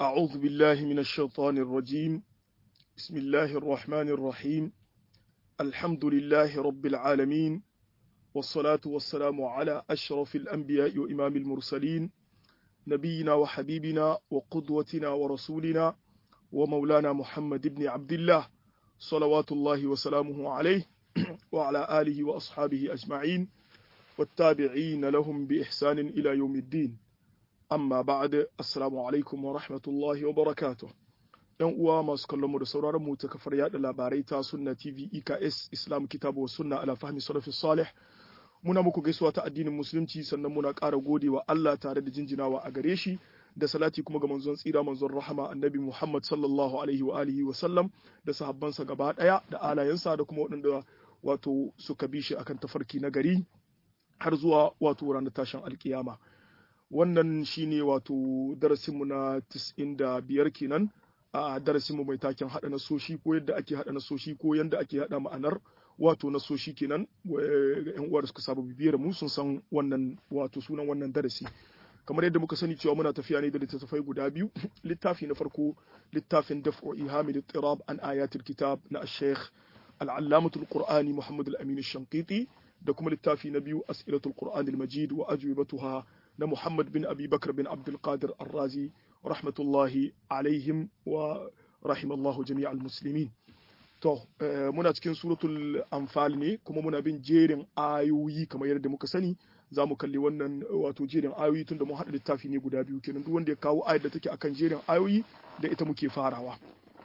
أعوذ بالله من الشيطان الرجيم بسم الله الرحمن الرحيم الحمد لله رب العالمين والصلاة والسلام على أشرف الأنبياء وإمام المرسلين نبينا وحبيبنا وقدوتنا ورسولنا ومولانا محمد بن عبد الله صلوات الله وسلامه عليه وعلى آله وأصحابه أجمعين والتابعين لهم بإحسان إلى يوم الدين amma ba'ad assalamu alaikum wa rahmatullahi wa barakatuh yan uwa masu kallon mu da sauraron mu ta kafar yada labarai ta sunna tv eks islam kitabu wa sunna ala fahmi salafi salih muna muku gaisuwa ta addinin musulunci sannan muna ƙara godewa Allah tare da jinjinawa a gare shi da salati kuma ga manzon tsira manzon rahama annabi Muhammad sallallahu alaihi wa alihi wa sallam da sahabbansa gaba daya da alayensa da kuma waɗanda wato suka bi shi akan tafarki na gari har zuwa wato ranar tashin alkiyama wannan shine wato darasinmu na 95 kenan a darasinmu mai taken haɗa nasoshi ko yadda ake haɗa nasoshi ko yadda ake haɗa ma'anar wato nasoshi kenan ga yan uwa da suka saba bibiyar mu sun san wannan wato sunan wannan darasi kamar yadda muka sani cewa muna tafiya ne da littattafai guda biyu littafi na farko littafin daf'u ihamil ittirab an ayatul kitab na ash-shaykh al-allamatul qur'ani muhammad al-amin ash-shanqiti da kuma littafi na biyu as'ilatul qur'an al-majid wa ajwibatuha na Muhammad bin Abi Bakar bin Abdul Qadir Ar-Razi rahmatullahi alaihim wa rahimallahu jami'al muslimin to muna cikin suratul anfal ne kuma muna bin jerin ayoyi kamar yadda muka sani za mu kalli wannan wato jerin ayoyi tunda mun haɗa littafi ne guda biyu kenan duk wanda ya kawo ayar da take akan jerin ayoyi da ita muke farawa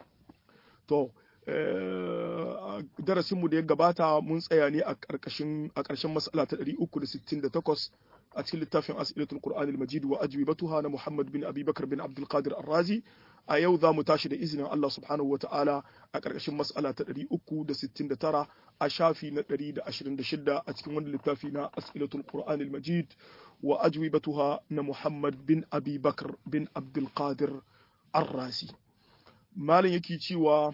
to darasinmu da ya gabata mun tsaya ne a ƙarƙashin a ƙarshen mas'ala ta 368 a cikin littafin as'ilatul qur'an al-majid wa ajwibatuha na Muhammad bin Abi Bakar bin Abdul Qadir Ar-Razi a yau za mu tashi da izinin Allah subhanahu wata'ala a ƙarƙashin mas'ala ta 369 a shafi na 126 a cikin wannan littafi na as'ilatul qur'an al-majid wa ajwibatuha na Muhammad bin Abi Bakar bin Abdul Qadir Ar-Razi malin yake cewa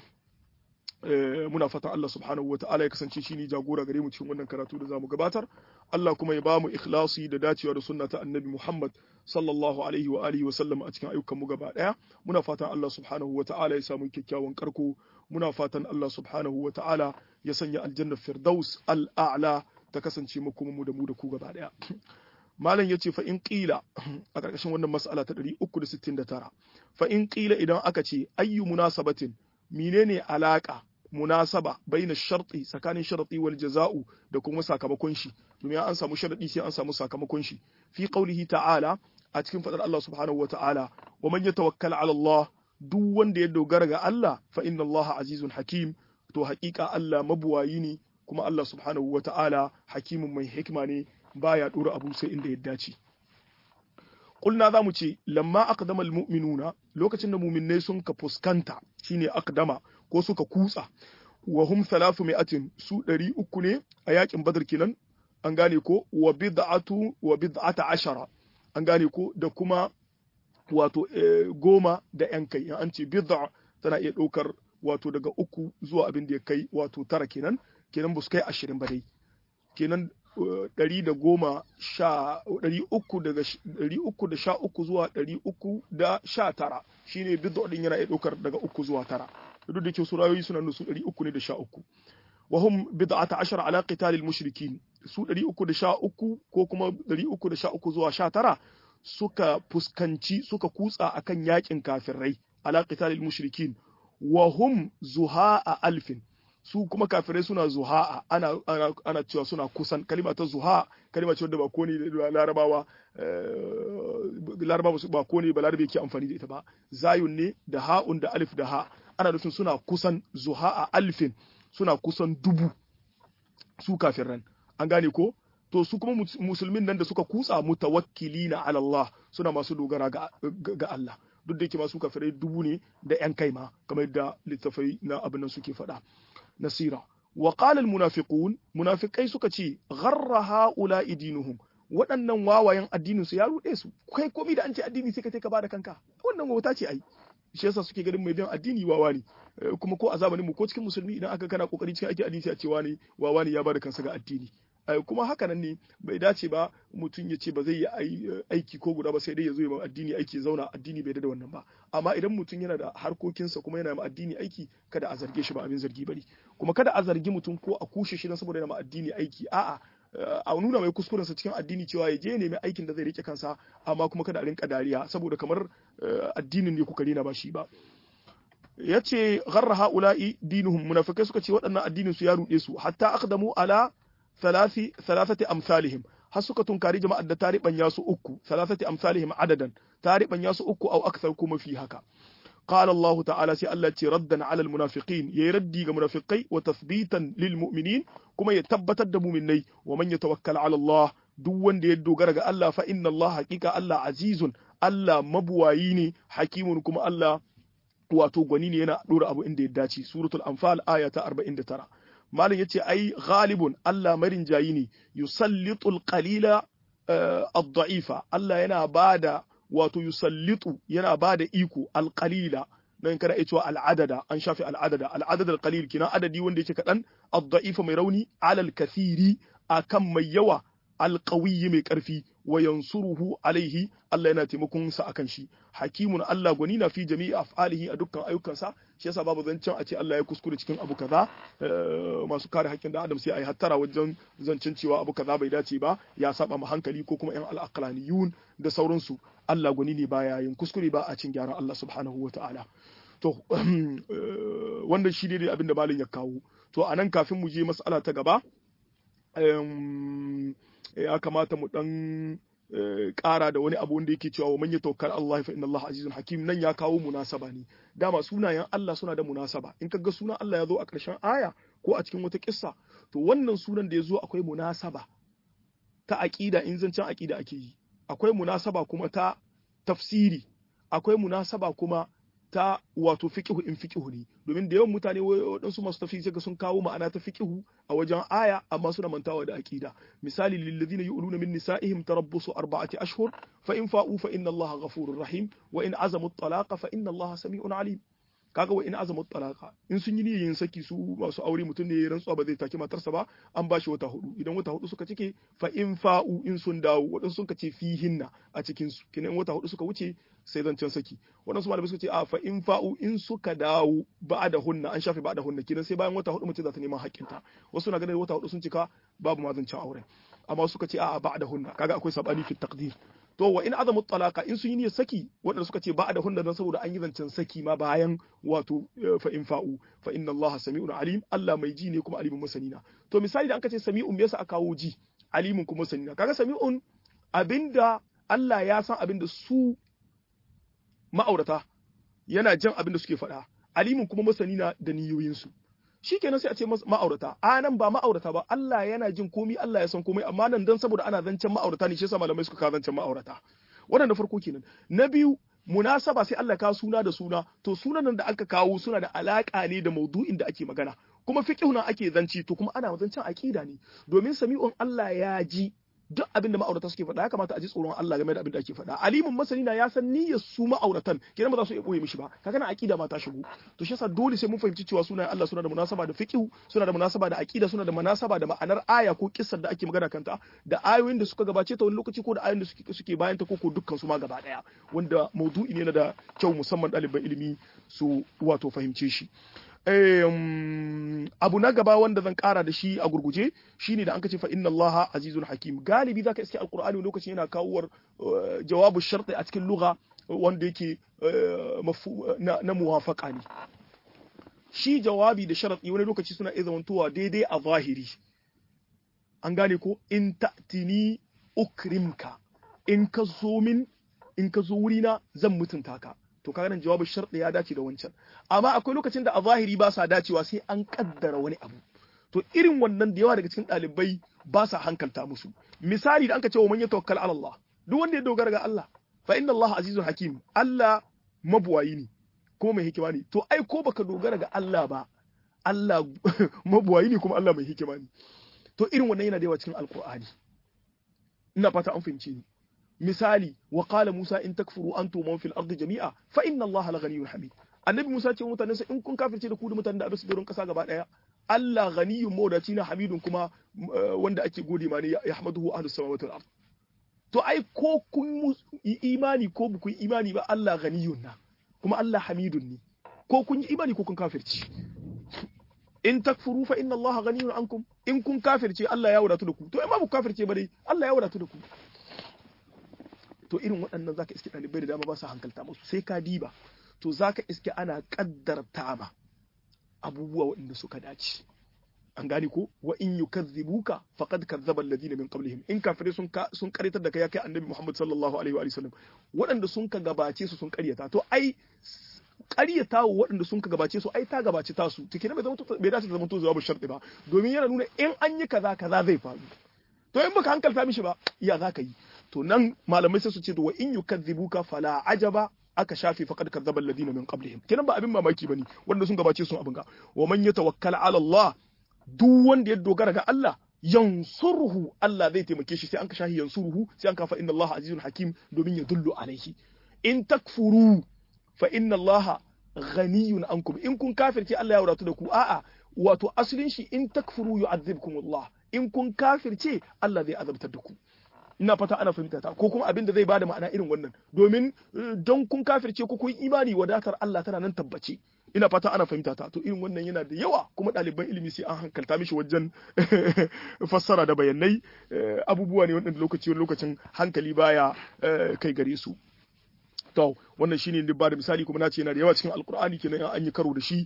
muna fatan Allah subhanahu wa ta'ala ya kasance shi ne jagora gare mu cikin wannan karatu da zamu gabatar Allah kuma ya ba mu ikhlasi da dacewa da sunna ta annabi Muhammad sallallahu alaihi wa alihi wa sallam a cikin ayyukan mu gaba daya muna fatan Allah subhanahu wa ta'ala ya samu kyakkyawan karko muna fatan Allah subhanahu wa ta'ala ya sanya aljanna firdaus al-a'la ta kasance mu kuma mu da mu da ku gaba daya malam yace fa in qila a karkashin wannan mas'ala ta 369 fa in qila idan aka ce ayyu munasabatin menene alaka munasaba baina sharti tsakanin sharti wal jaza'u da kuma sakamakon shi domin an samu sharadi sai an samu sakamakon shi fi qaulihi ta'ala a cikin fadar Allah subhanahu wa ta'ala wa man yatawakkal 'ala Allah duk wanda ya dogara ga Allah fa inna Allah azizun hakim to haƙiƙa Allah mabuwayi ne kuma Allah subhanahu wa ta'ala hakimin mai hikima ne baya dora abu sai inda ya dace Kulna za mu ce, lamma aqdama almu'minuna lokacin da muminai sun ka fuskanta shine aqdama ko suka kutsa wa hum thalathu mi'atin su ɗari uku ne a yakin badar kenan an gane ko wa bid'atu wa bid'ata ashara an gane ko da kuma wato goma da yan kai an ce bid'a tana iya ɗaukar wato daga uku zuwa abin da ya kai wato tara kenan kenan ba su kai ashirin ba dai kenan ɗari da goma sha ɗari uku daga ɗari uku da sha uku zuwa ɗari uku da sha tara shine bid'a ɗin yana iya ɗaukar daga uku zuwa tara duk da ke su rayoyi suna nusu ɗari uku ne da sha uku wa hum bid'ata ashar ala qitalil mushrikin su ɗari uku da sha uku ko kuma ɗari uku da sha uku zuwa sha tara suka fuskanci suka kutsa akan yakin kafirai ala qitalil mushrikin wa hum zuha'a alfin su kuma kafirai suna zuha'a ana, ana, ana cewa suna kusan kalima ta zuha kalima ce wadda ba ko ne larabawa larabawa ba ko ne ba larabe ke amfani da ita ba zayun ne da ha'un da alif da ha ana nufin suna kusan zuha'a alfin suna kusan dubu su kafiran an gane ko to su kuma musulmin nan da suka kutsa mutawakkilina ala Allah suna masu dogara ga, ga Allah duk da yake masu kafirai dubu ne da yan kai ma kamar yadda littafai na abin nan suke faɗa nasira wa qala al munafiqun munafiqai suka ce gharra haula dinuhum waɗannan wawayen addinin su ya ruɗe su kai komai da an ce addini sai ka ka bada kanka wannan wauta ce ai shi yasa suke ganin mai bin addini wawa ne kuma ko a zamanin mu ko cikin musulmi idan aka kana kokari cikin ake addini a cewa ne wawa ne ya bada kansa ga addini kuma haka nan ne bai dace ba mutum ya ce ba zai yi aiki ko guda ba sai dai ya zo ya addini aiki zauna addini bai da wannan ba amma idan mutum yana da harkokinsa kuma yana ma addini aiki kada a zarge shi ba abin zargi bane kuma kada a zargi mutum ko a kushe shi dan saboda yana ma addini aiki a'a a nuna mai kuskuren sa cikin addini cewa ya je nemi aikin da zai rike kansa amma kuma kada a rinka dariya saboda kamar addinin ne kuka rena ba shi ba yace gharra haula'i dinuhum munafikai suka ce waɗannan addinin su ya ruɗe su hatta aqdamu ala thalathi thalathati amsalihim har suka tunkari jama'ar da tariban yasu uku thalathati amsalihim adadan tariban yasu uku au akthar kuma fi haka قال الله تعالى سي الله تي ردا على المنافقين يردي ga munafiqai wa tathbitan lil mu'minin kuma ya tabbatar da mu'minai wa man yatawakkal ala Allah duk wanda ya dogara ga Allah fa inna Allah haqiqa Allah azizun Allah mabuwayi ne hakimun kuma Allah wato gwani ne yana dora abu inda ya dace suratul anfal aya ta 49 malam yace ai ghalibun Allah marin jayi ne yusallitul qalila ad-da'ifa Allah yana bada wato yusallitu yana bada iko alqalila nan kana iya cewa al'adada an shafi al'adada al'adad al-qalil kina adadi wanda yake kadan ad-da'ifa mai rauni alal kathiri akan mai yawa alqawiyyi mai karfi wa yansuruhu alaihi Allah yana taimakon sa akan shi hakimun Allah gwani na fi jami'i af'alihi a dukkan ayyukansa shi yasa babu zancen a ce Allah ya kuskure cikin abu kaza masu kare haƙƙin da Adam sai ayi hattara wajen zancen cewa abu kaza bai dace ba ya saba ma hankali ko kuma yan al-aqlaniyun da sauransu Allah gwani ne baya yin kuskure ba a cin gyaran Allah subhanahu wa ta'ala to wannan shi ne abin da malin ya kawo to anan kafin mu je mas'ala ta gaba ya kamata mu dan ƙara da wani abu wanda yake cewa wa man yatawakkal Allah fa inna Allah azizun hakim nan ya kawo munasaba ne dama sunayen Allah suna da munasaba in kaga sunan Allah ya zo a ƙarshen aya ko a cikin wata kissa to wannan sunan da ya zo akwai munasaba ta aqida in zancen aqida ake yi akwai munasaba kuma ta tafsiri akwai munasaba kuma ta wato fiqhu in fiqhu ne domin da yawan mutane waɗansu masu tafsiri sai sun kawo ma'ana ta fiqhu a wajen aya amma suna mantawa da aqida misali lil ladina yu'luna min nisa'ihim tarabbusu arba'ati ashhur fa in fa'u fa inna Allaha ghafurur rahim wa in azamu at-talaqa fa inna Allaha sami'un alim kaga wa in azamu talaka in sun yi niyyar saki su masu aure mutum ne ya rantsuwa ba zai take matarsa ba an bashi wata hudu idan wata hudu suka cike fa in fa'u in sun dawo wadansu sun ce fihinna a cikin su kinan wata hudu suka wuce sai zancen saki wadansu malamai suka ce a fa in fa'u in suka dawo ba da hunna an shafe ba da hunna kinan sai bayan wata hudu mutum za ta neman haƙƙinta wasu na ganin wata hudu sun cika babu ma zancen auren amma suka ce a'a ba da hunna kaga akwai sabani fi taqdir to wa in azamu talaka in sun yi niyyar saki waɗanda suka ce ba da hunna dan saboda an yi zancen saki ma bayan wato fa in fa'u fa inna Allah sami'un alim Allah mai ji ne kuma alimun masanina to misali da an ce sami'un me yasa aka kawo ji alimun kuma masanina kaga sami'un abinda Allah ya san abinda su ma'aurata yana jan abinda suke faɗa alimun kuma masanina da niyoyinsu shi kenan sai a ce ma'aurata a nan ba ma'aurata ba Allah yana jin komi Allah ya san komai amma nan dan saboda ana zancen ma'aurata ne shi yasa malamai suka kawo zancen ma'aurata wannan da farko kenan na biyu munasaba sai Allah ka suna da suna to sunan da aka kawo suna da alaka ne da maudu'in da ake magana kuma fiqhu nan ake zanci to kuma ana zancen aqida ne domin sami'un Allah ya ji duk abin da ma'aurata suke faɗa ya kamata a ji tsoron Allah game da abin da ake faɗa alimin masani na ya san niyyar su ma'auratan kidan ba za su iya boye mishi ba kaga na aqida ma ta shigo to shi yasa dole sai mun fahimci cewa sunayen Allah suna da munasaba da fiqh suna da munasaba da aqida suna da munasaba da ma'anar aya ko kissar da ake magana kanta da ayoyin da suka gabace ta wani lokaci ko da ayoyin da suke suke bayan ta ko ko dukkan su ma gaba daya wanda maudu'i ne na da kyau musamman ɗaliban ilimi su wato fahimce shi abu na gaba wanda zan kara da shi a gurguje shine da an kace fa inna allaha azizun hakim galibi zaka iske alqur'ani lokacin yana kawowar jawabu sharti a cikin lugha wanda yake na muwafaqa ne shi jawabi da sharadi wani lokaci suna iya zamantowa daidai a zahiri an gane ko in ta'tini ukrimka in ka zo min in ka zo wurina zan mutunta ka to kaga nan jawabin sharɗi ya dace da wancan amma akwai lokacin da a zahiri ba sa dacewa sai an kaddara wani abu to irin wannan da yawa daga cikin ɗalibai ba sa hankalta musu misali da an ka ce wa man yatawakkal ala Allah duk wanda ya dogara ga Allah fa inna Allah azizun hakim Allah mabuwayi ne kuma mai hikima ne to ai ko baka dogara ga Allah ba Allah mabuwayi ne kuma Allah mai hikima ne to irin wannan yana da yawa cikin alqur'ani ina fata an fahimce ni misali wa qala Musa in takfuru antum man fil ardi jami'a fa inna Allah la ghaniyyun hamid annabi Musa ce mutanen sa in kun kafirce da ku da mutanen da abisu doron kasa gaba daya Allah ghaniyun mawdaci na hamidun kuma wanda ake gode ma ne ya hamaduhu ahlus samawati wal ard to ai ko kun yi imani ko ba kun yi imani ba Allah ghaniyun na kuma Allah hamidun ne ko kun yi imani ko kun kafirci in takfuru fa inna Allah ghaniyun ankum in kun kafirce Allah ya wadatu da ku to in ba ku kafirce ba dai Allah ya wadatu da ku to irin waɗannan zaka iske ɗalibai da dama ba su hankalta musu sai ka diba to zaka iske ana kaddarta ma abubuwa waɗanda suka dace an gane ko wa in yukazzibuka faqad kazzaba alladhina min qablihim in kafire sun ka sun karyatar da kai ya kai annabi Muhammad sallallahu alaihi wa sallam waɗanda sun ka gabace su sun karyata to ai karyata waɗanda sun ka gabace su ai ta gabace ta su take bai zama bai dace da zama to jawabu sharɗi ba domin yana nuna in an yi kaza kaza zai faru to in baka hankalta mishi ba iya zaka yi to nan malamai sai su ce to wa in yukazzibuka fala ajaba aka shafe faqad kadzaba alladhina min qablihim kenan ba abin mamaki bane wanda sun gabace sun abin ga wa man yatawakkal ala Allah duk wanda ya dogara ga Allah yansuruhu Allah zai taimake shi sai an ka shahi yansuruhu sai an kafa inna Allah azizun hakim domin ya dullu alaihi in takfuru fa inna Allah ghaniyun ankum in kun kafirce Allah ya wadatu da ku a'a wato asalin shi in takfuru yu'adhibkum Allah in kun kafirce Allah zai azabtar da ku ina fata ana fahimta ta ko kuma abin da zai bada ma'ana irin wannan domin don kun kafirce ko kun imani wadatar Allah tana nan tabbace ina fata ana fahimta ta to irin wannan yana da yawa kuma ɗaliban ilimi sai an hankalta mishi wajen fassara da bayanai abubuwa ne wanda lokaci wani lokacin hankali baya kai gare su to wannan shine ne ba da misali kuma na ce yana da yawa cikin alkur'ani kenan an yi karo da shi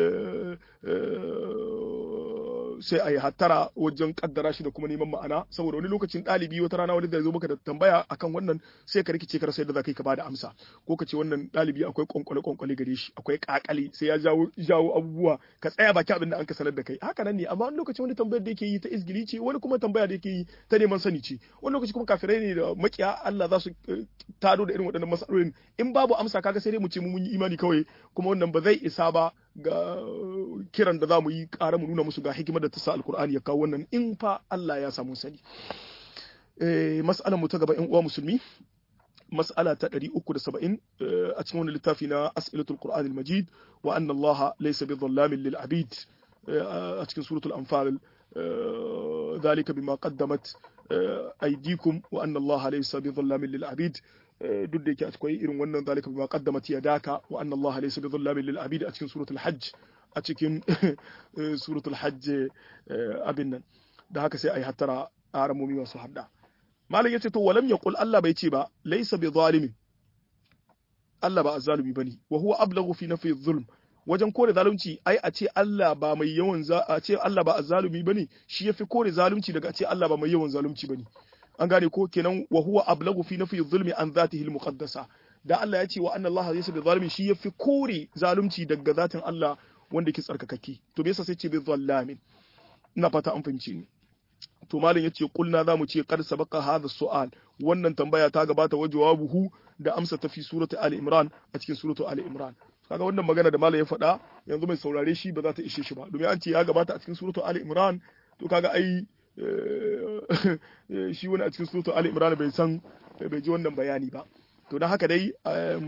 sai a yi hattara wajen kaddara shi da kuma neman ma'ana saboda wani lokacin ɗalibi wata rana wani da zo maka da tambaya akan wannan sai ka rikice ka rasa yadda za ka yi ka bada amsa ko ka ce wannan ɗalibi akwai kwankwale kwankwale gare shi akwai kakale sai ya jawo jawo abubuwa ka tsaya baki abin da an ka sanar da kai haka nan ne amma wani lokacin wani tambayar da yake yi ta izgili ce wani kuma tambaya da yake yi ta neman sani ce wani lokaci kuma kafirai ne da makiya Allah za su tado da irin waɗannan masalolin in babu amsa kaga sai dai mu ce mu mun yi imani kawai kuma wannan ba zai isa ba ga kiran da za mu yi ƙara mu nuna musu ga hikimar da ta sa alkur'ani ya kawo wannan in fa Allah ya samu sani eh mas'alar mu ta gaba ƴan uwa musulmi mas'ala ta 370 a cikin wani littafi na as'ilatul qur'anil majid wa anna Allah laysa bidhallamin lil abid a cikin suratul anfal ذلك بما قدمت أيديكم وأن الله ليس بظلام للعبيد duk da yake akwai irin wannan zalika bima qaddamat yadaka wa anna Allah laysa bidhallamin lil abid a cikin suratul hajj a cikin suratul hajj abin nan da haka sai ayi hattara aramomi masu hadda malam yace to walam yaqul Allah bai ce ba laysa bidhalimin Allah ba azzalumi bane wa huwa ablaghu fi nafi dhulm wajen kore zalunci ai a ce Allah ba mai yawan a ce Allah ba azzalumi bane shi yafi kore zalunci daga a ce Allah ba mai yawan zalunci bane an gane ko kenan wa huwa ablagu fi nafi zulmi an zatihi al-muqaddasa da Allah ya ce wa anna Allah laysa bi zalimi shi yafi kore zalunci daga zatin Allah wanda yake tsarkakake to me yasa sai ce bi zallamin ina fata an fahimci ni to malam yace kulna zamu ce qad sabaqa hadha su'al wannan tambaya ta gabata wa jawabuhu da amsa ta fi suratu ali imran a cikin suratu ali imran kaga wannan magana da malam ya faɗa yanzu mai saurare shi ba za ta ishe shi ba domin an ce ya gabata a cikin suratu ali imran to kaga ai shi wani a cikin suratu Ali Imran bai san bai ji wannan bayani ba to don haka dai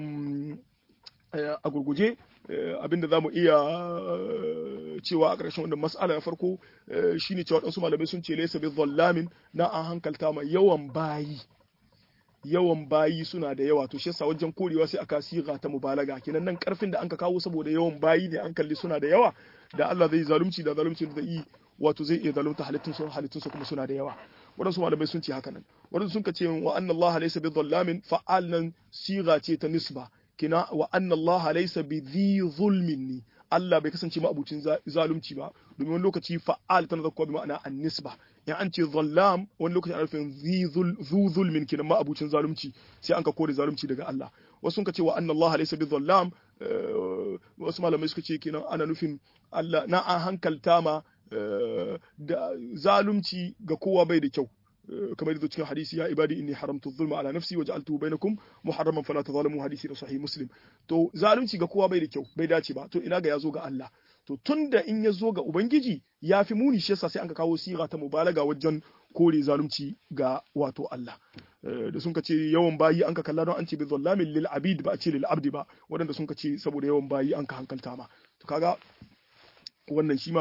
a gurguje abinda za mu iya cewa a ƙarshen wannan mas'ala na farko shine cewa waɗansu malamai sun ce laysa bi zallamin na an hankalta ma yawan bayi yawan bayi suna da yawa to shi yasa wajen korewa sai aka siga ta mubalaga kenan nan karfin da anka kawo saboda yawan bayi ne an kalli suna da yawa da Allah zai zalunci da zalunci da zai yi wato zai iya zalunta halittun su halittun su kuma suna da yawa waɗansu malamai sun ce haka nan waɗansu sun ce wa anna Allah laysa bi dhallamin fa'al nan siga ce ta nisba kina wa anna Allah laysa bi dhi zulmin ni Allah bai kasance ma abucin zalunci ba domin wani lokaci fa'al tana zakkuwa bi ma'ana an-nisba in an ce zallam wani lokaci ana nufin zu zulmin kenan ma abucin zalunci sai an ka kore zalunci daga Allah wasu sun ka ce wa anna Allah laysa bi zallam wasu malamai suka ce kenan ana nufin Allah na an hankalta ma da zalunci ga kowa bai da kyau kamar yadda cikin hadisi ya ibadi inni haramtu zulma ala nafsi wa ja'altuhu bainakum muharraman fala tazalamu hadisi da sahih muslim to zalunci ga kowa bai da kyau bai dace ba to ina ga yazo ga Allah to tunda in ya zo ga ubangiji ya fi muni shi yasa sai an ka kawo siga ta mubalaga wajen kore zalunci ga wato Allah da sun ka ce yawan bayi an ka kalla don an ce bi zallamin lil abid ba a ce lil abdi ba waɗanda sun ka ce saboda yawan bayi an ka hankalta ma to kaga wannan shi ma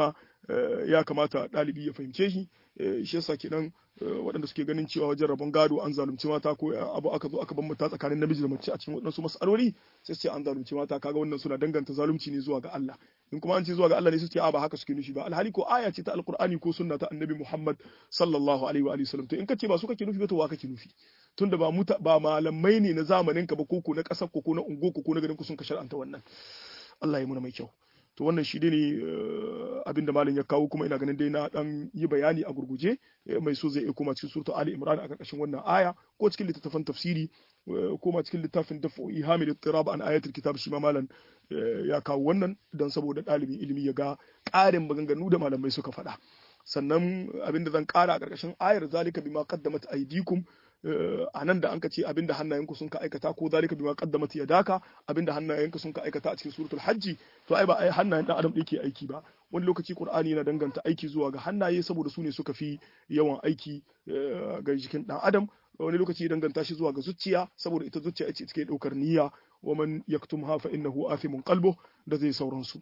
ya kamata ɗalibi ya fahimce shi shi yasa kenan waɗanda suke ganin cewa wajen rabon gado an zalunci mata ko abu aka zo aka bambanta tsakanin namiji da mace a cikin waɗansu mas'aloli sai su ce an zalunci mata kaga wannan suna danganta zalunci ne zuwa ga Allah in kuma an ce zuwa ga Allah ne su ce a ba haka suke nufi ba alhali ko aya ce ta alqur'ani ko sunna ta annabi Muhammad sallallahu alaihi wa alihi wasallam to in kace ba su kake nufi ba to wa kake nufi tunda ba muta ba malamai ne na zamanin ka ba ko ko na kasar ko ko na ungo ko na garin ku sun ka shar'anta wannan Allah ya muna mai kyau to wannan shi dai ne abin da malam ya kawo kuma ina ganin dai na dan yi bayani a gurguje mai so zai iya koma cikin suratul ali imran a karkashin wannan aya ko cikin littattafan tafsiri koma cikin littafin dafu ihamil ittirab an ayatul kitab shi ma malam ya kawo wannan dan saboda ɗalibin ilimi ya ga ƙarin maganganu da malamai suka faɗa sannan abin da zan ƙara a ƙarƙashin ayar zalika bima qaddamat aydikum a nan da an ka ce abinda hannayenku sun ka aikata ko zalika bima qaddamat yadaka abinda hannayenku sun ka aikata a cikin suratul hajji to ai ba ai hannayen dan adam ke aiki ba wani lokaci qur'ani yana danganta aiki zuwa ga hannaye saboda su ne suka fi yawan aiki ga jikin dan adam wani lokaci ya danganta shi zuwa ga zuciya saboda ita zuciya ce take daukar niyya wa man yaktumha fa innahu athimun qalbu da zai sauransu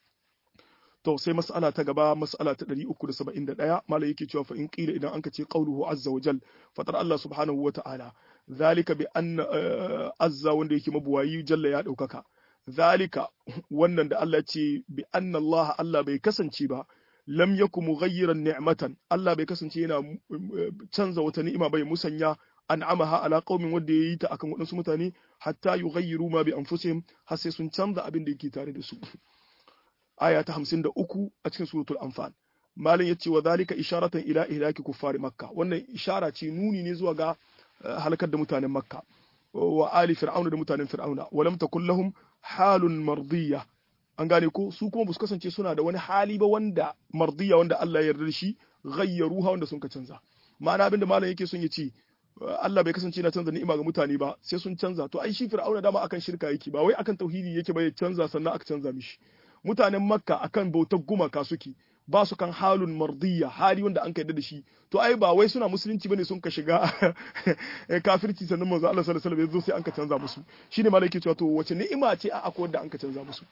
to sai mas'ala ta gaba mas'ala ta 371 malai yake cewa fa in qila idan anka ce qauluhu azza wa jal fatar Allah subhanahu wa ta'ala zalika bi anna azza wanda yake mabuwayi jalla ya daukaka zalika wannan da Allah ce bi anna Allah Allah bai kasance ba lam yakum mughayyiran ni'matan Allah bai kasance yana canza wata ni'ima bai musanya an'amaha ala qaumin wanda yayi ta akan wadansu mutane hatta yughayyiru ma bi anfusihim har sai sun canza abin da yake tare da su aya ta hamsin da uku a cikin suratul anfal malam yace wa zalika isharatan ila ihlaki kuffari makka wannan ishara ce nuni ne zuwa ga halakar da mutanen makka wa ali fir'auna da mutanen fir'auna wa lam takul lahum halun mardiya an gane ko su kuma ba su kasance suna da wani hali ba wanda mardiya wanda Allah ya yarda da shi ghayyaruha wanda sun ka canza ma'ana abinda malam yake son ya ce Allah bai kasance na canza ni'ima ga mutane ba sai sun canza to ai shi fir'auna dama akan shirka yake ba wai akan tauhidi yake ba ya canza sannan aka canza mishi mutanen makka akan bautar gumaka suke ba su kan halun mardiya hali wanda an kaida da shi to ai ba wai suna musulunci bane sun ka shiga kafirci sannan manzo Allah sallallahu alaihi wasallam sai an ka canza musu shine malai yake cewa to wace ni'ima ce a akwai wanda an ka canza musu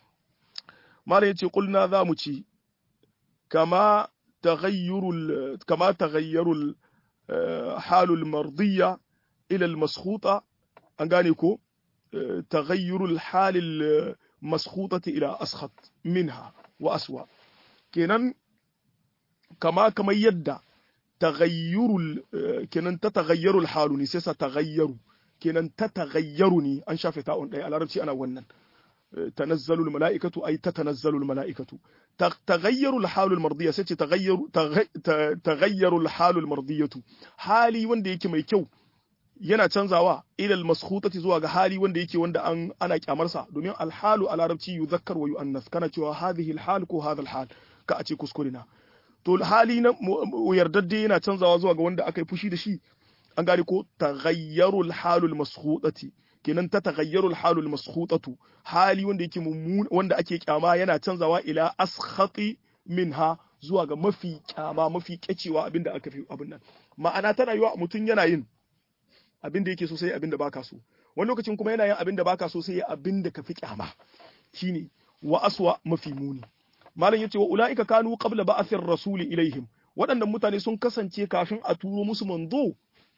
malai yace qulna za mu ci kama taghayyurul kama taghayyurul halul mardiya ila al maskhuta an gane ko taghayyurul halil maskhutati ila askhat minha wa aswa kenan kama kamar yadda taghayyurul kenan ta taghayyarul halu ne sai sa taghayyaru kenan ta taghayyaru ne an shafe ta'un ɗaya a larabci ana wannan tanazzalul mala'ikatu ay tatanazzalul mala'ikatu taghayyarul halul mardiyya sai ce taghayyaru taghayyarul halul mardiyatu hali wanda yake mai kyau yana canzawa ilal maskhutati zuwa ga hali wanda yake wanda an ana kyamarsa domin alhalu a larabci yuzakkar wa yu'annas kana cewa hadhihi alhal ko hadha alhal ka a ce kuskure na to hali na yardadde yana canzawa zuwa ga wanda aka yi fushi da shi an gane ko taghayyaru alhalu almaskhutati kenan ta taghayyaru alhalu almaskhutatu hali wanda yake mummun wanda ake kyama yana canzawa ila askhati minha zuwa ga mafi kyama mafi kyacewa abinda aka fi abin nan ma'ana tana yiwa mutum yana yin abin da yake so sai abin da baka so wani lokacin kuma yana yin abin da baka so sai abin da ka fi kyama shine wa aswa mafi muni malam yace wa ulaika kanu qabla ba'athir rasul ilaihim waɗannan mutane sun kasance kafin a turo musu manzo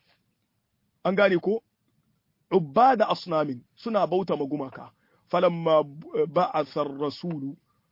an gane ko ubada asnamin suna bauta magumaka falamma ba'atha ar-rasul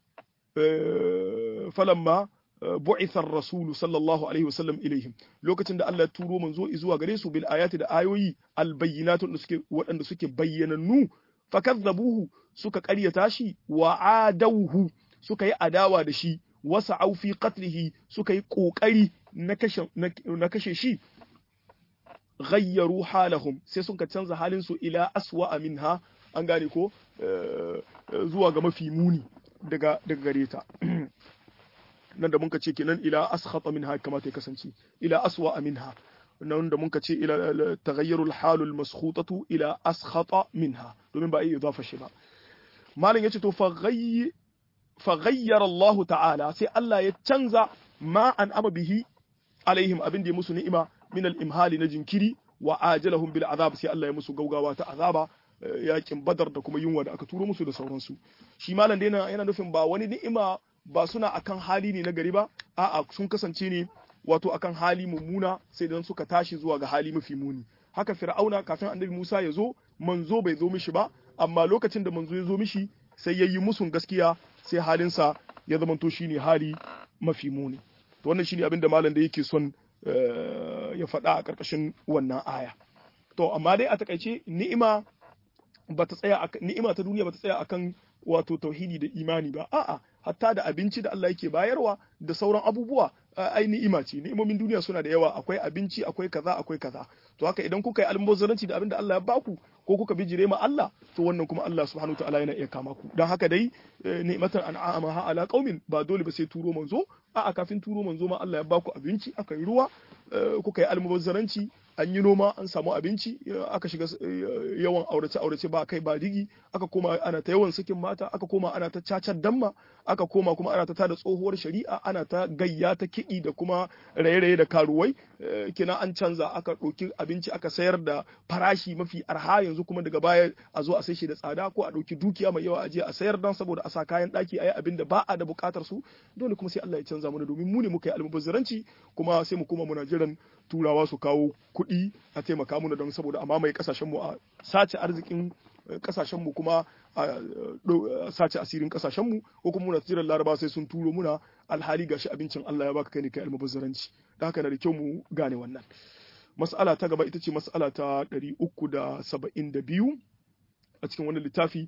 falamma bu'itha ar-rasul sallallahu alaihi wasallam ilaihim lokacin da Allah ya turo manzo zuwa gare su bil ayati da ayoyi al bayyinatun da suke waɗanda suke bayyanannu fakazzabuhu suka ƙaryata shi wa adawhu suka yi adawa da shi wasa fi qatlihi suka yi kokari na kashe na kashe shi ghayyaru halahum sai suka canza halin su ila aswa minha an gane ko zuwa ga mafi muni daga daga gare ta nan da muka ce kenan ila askhata minha kamata ya kasance ila aswa minha nan da muka ce ila taghayyarul halul maskhutatu ila askhata minha domin ba yi idafa shi ba malam yace to fa ghayy fa ghayyara Allah ta'ala sai Allah ya canza ma an ama bihi alaihim abin da ya musu ni'ima min al-imhali na jinkiri wa ajalahum bil azab sai Allah ya musu gaugawa ta azaba yakin badar da kuma yunwa da aka turo musu da sauransu shi malam dai yana nufin ba wani ni'ima ba suna akan hali ne na gari ba a'a sun kasance ne wato akan hali mummuna sai dan suka tashi zuwa ga hali mafi muni haka fir'auna kafin annabi Musa ya zo manzo bai zo mishi ba amma lokacin da manzo ya zo mishi sai ya yi musun gaskiya sai halinsa ya zamanto shine hali mafi muni to wannan shine abin da malam da yake son ya faɗa a ƙarƙashin wannan aya to amma dai a takaice ni'ima ba ta tsaya ni'ima ta duniya ba ta tsaya akan wato tauhidi da imani ba a'a hatta da abinci da Allah yake bayarwa da sauran abubuwa ai ni'ima ce ni'imomin duniya suna da yawa akwai abinci akwai kaza akwai kaza to haka idan kuka yi almubazzaranci da abin da Allah ya baku ko kuka bijire ma Allah to wannan kuma Allah subhanahu ta'ala yana iya kama ku dan haka dai ni'matan an'ama ha ala qaumin ba dole ba sai turo manzo a'a kafin turo manzo ma Allah ya baku abinci aka yi ruwa kuka yi almubazzaranci an yi noma an samu abinci aka shiga yawan aurace aurace ba kai ba digi aka koma ana ta yawan sakin mata aka koma ana ta cacar damma aka koma kuma ana ta tada tsohuwar shari'a ana ta gayya ta kiɗi da kuma raye-raye da karuwai kina an canza aka ɗauki abinci aka sayar da farashi mafi arha yanzu kuma daga baya a zo a sai shi da tsada ko a ɗauki dukiya mai yawa a je a sayar dan saboda a sa kayan ɗaki a yi abin da ba a da buƙatar su dole kuma sai Allah ya canza mana domin mu ne muka yi almubazzaranci kuma sai mu koma muna jiran turawa su kawo kuɗi a taimaka mana don saboda a mamaye kasashen mu a sace arzikin kasashen mu kuma a sace asirin kasashen mu ko kuma muna jiran laraba sai sun turo muna alhali gashi abincin Allah ya baka kai ne kai almubazzaranci da haka na da kyau mu gane wannan mas'ala ta gaba ita ce mas'ala ta 372 a cikin wannan littafi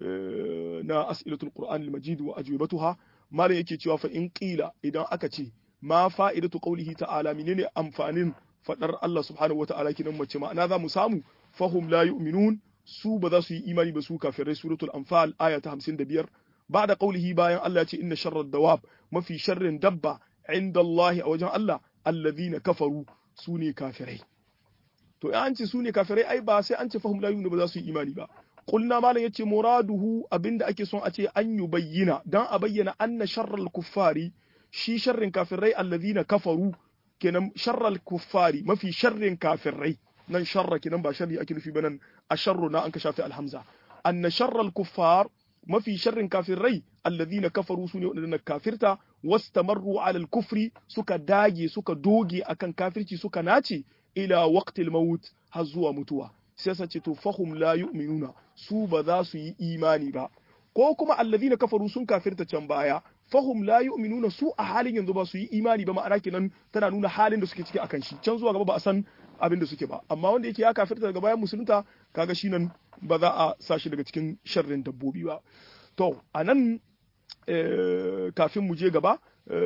na as'ilatul qur'an al-majid wa ajwibatuha malam yake cewa fa in qila idan aka ce ma fa'idatu qawlihi ta'ala menene amfanin fadar Allah subhanahu wata'ala kinan mace ma'ana za mu samu fahum la yu'minun su ba za su yi imani ba su kafirai suratul anfal aya ta 55 ba'da qawlihi bayan Allah ya ce inna sharrad dawab mafi sharrin dabba inda Allah a wajen Allah alladhina kafaru su ne kafirai to an ce su ne kafirai ai ba sai an ce fahum la yu'minun ba za su yi imani ba qulna malam yace muraduhu abinda ake son a ce an yubayyana dan a bayyana anna sharral kuffari shi sharrin kafirai alladhina kafaru kenan sharral kuffari mafi sharrin kafirai nan sharra kenan ba sharri ake nufi ba nan a sharru na an ka shafi alhamza anna sharral kuffar mafi sharrin kafirai alladhina kafaru sune wadanda kafirta wastamarru ala al-kufri suka dage suka doge akan kafirci suka nace ila waqtil maut har zuwa mutuwa sai sace to fahum la yu'minuna su ba za su yi imani ba ko kuma alladhina kafaru sun kafirta can baya fahum la yu'minuna su a halin yanzu ba su yi imani ba ma'ana kenan tana nuna halin da suke ciki akan shi can zuwa gaba ba a san abin da suke ba amma wanda yake ya kafirta daga bayan musulunta kaga shi nan ba za a sa shi daga cikin sharrin dabbobi ba to anan kafin mu je gaba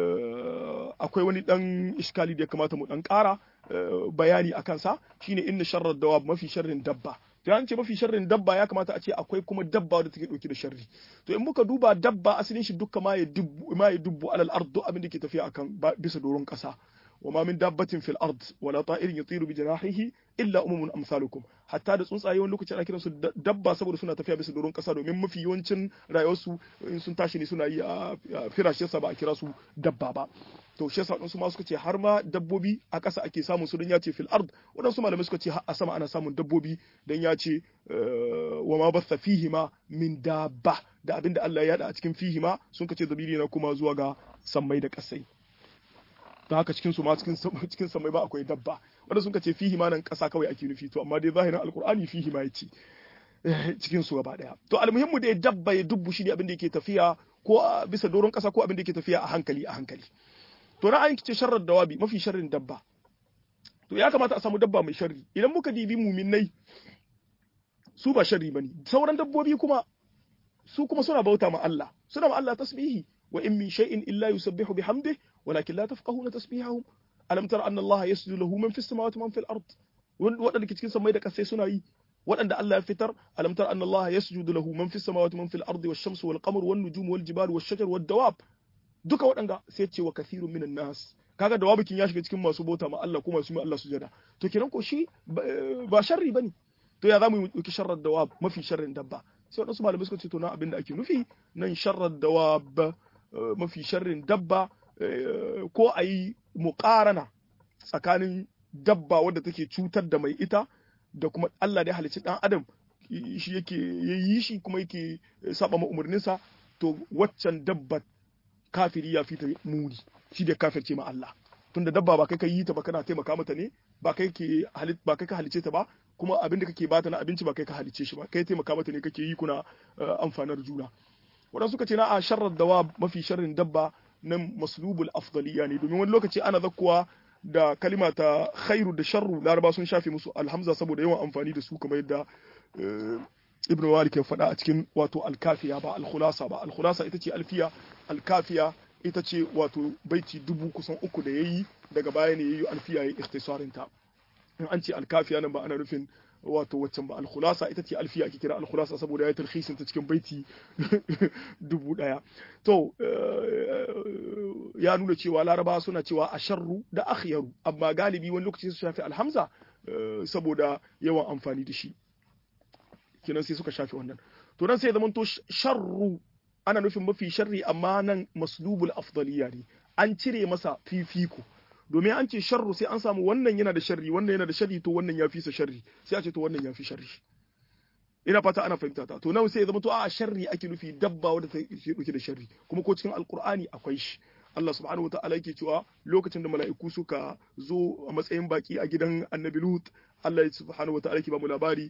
akwai wani dan iskali da ya kamata mu dan kara bayani a kansa shine inna sharrar dawab mafi sharrin dabba to an ce mafi sharrin dabba ya kamata a ce akwai kuma dabba da take dauke da sharri to in muka duba dabba asalin shi dukka ma ya dubbu ma ya dubbu alal ard abin da ke tafiya akan bisa doron kasa وما من دابة في الأرض ولا طائر يطير بجناحه إلا أمم أمثالكم حتى da tsuntsaye wani lokaci ana kiransu dabba saboda suna tafiya bisa doron kasa domin mafi yawancin rayuwarsu in sun tashi ne suna yi a firashe sa ba a kira su dabba ba to shi yasa wadansu ma suka ce har ma dabbobi a ƙasa ake samun su don ya ce fil ard wadansu malamai suka ce har a sama ana samun dabbobi don ya ce wa ma batha fihima min dabba da abinda Allah ya yada a cikin fihima sun ka ce zabiri na kuma zuwa ga sammai da ƙasai ta haka cikin su ma cikin cikin samai ba akwai dabba wanda sun ce fihi ma nan kasa kawai ake nufi to amma dai zahirin alqur'ani fihi ma yace cikin su gaba daya to almuhimmu dai dabba ya dubbu shi ne abin da yake tafiya ko bisa doron kasa ko abin da yake tafiya a hankali a hankali to na an kice sharrar dawabi mafi sharrin dabba to ya kamata a samu dabba mai sharri idan muka dibi muminai su ba sharri bane sauran dabbobi kuma su kuma suna bauta ma Allah suna ma Allah tasbihi wa in min shay'in illa yusabbihu bihamdihi ولكن لا تفقهون تسبيحهم ألم تر أن الله يسجد له من في السماوات ومن في الأرض waɗanda ke cikin samai da ƙasai suna yi waɗanda Allah ya fitar alam tar anna Allah yasjudu lahu man fis samawati man fil ardi wash shamsu wal qamaru wan nujumu wal jibalu wash shajaru wad dawab duka waɗanda sai ce wa kathirun minan nas kaga dawabikin ya shiga cikin masu bauta ma Allah kuma su mai Allah sujada to kenan ko shi ba sharri bane to ya zamu yi sharrar dawab mafi sharrin dabba sai waɗansu malamai suka ce to na abin da ake nufi nan sharrar dawab mafi sharrin dabba ko a yi muƙarana tsakanin dabba wadda take cutar da mai ita da kuma Allah da ya halicci ɗan adam shi yake ya yi shi kuma yake saba ma umarninsa to waccan dabba kafiri ya fita muni shi da kafirce ma Allah tunda dabba ba kai ka yi ta ba kana taimaka mata ne ba kai ke halit ba kai ka halice ta ba kuma abin da kake bata na abinci ba kai ka halice shi ba kai taimaka mata ne kake yi kuna amfanar juna wadan suka ce na a sharrar dawa mafi sharrin dabba nan maslubul afdaliya ne domin wani lokaci ana zakkuwa da kalima ta khairu da sharru laraba sun shafe musu alhamza saboda yawan amfani da su kamar yadda ibn malik ya faɗa a cikin wato alkafiya ba alkhulasa ba alkhulasa ita ce alfiya alkafiya ita ce wato baiti dubu kusan uku da yayi daga baya ne yayi alfiya ya ikhtisarin ta in an ce alkafiya nan ba ana nufin wato waccan ba alkhulasa ita ce alfiya ake kira alkhulasa saboda ya tarhisin ta cikin baiti dubu daya to ya nuna cewa laraba suna cewa asharru da akhyaru amma galibi wani lokaci su shafi alhamza saboda yawan amfani da shi kenan sai suka shafi wannan to nan sai ya zamanto sharru ana nufin mafi sharri amma nan maslubul afdaliya ne an cire masa fifiko domin an ce sharru sai an samu wannan yana da sharri wannan yana da sharri to wannan ya fi sa sharri sai a ce to wannan ya fi sharri ina fata ana fahimta ta to nan sai ya zama to a sharri ake nufi dabba wadda ta dauke da sharri kuma ko cikin alqur'ani akwai shi Allah subhanahu wataala yake cewa lokacin da mala'iku suka zo a matsayin baki a gidan Annabi Lut Allah subhanahu wataala yake ba mu labari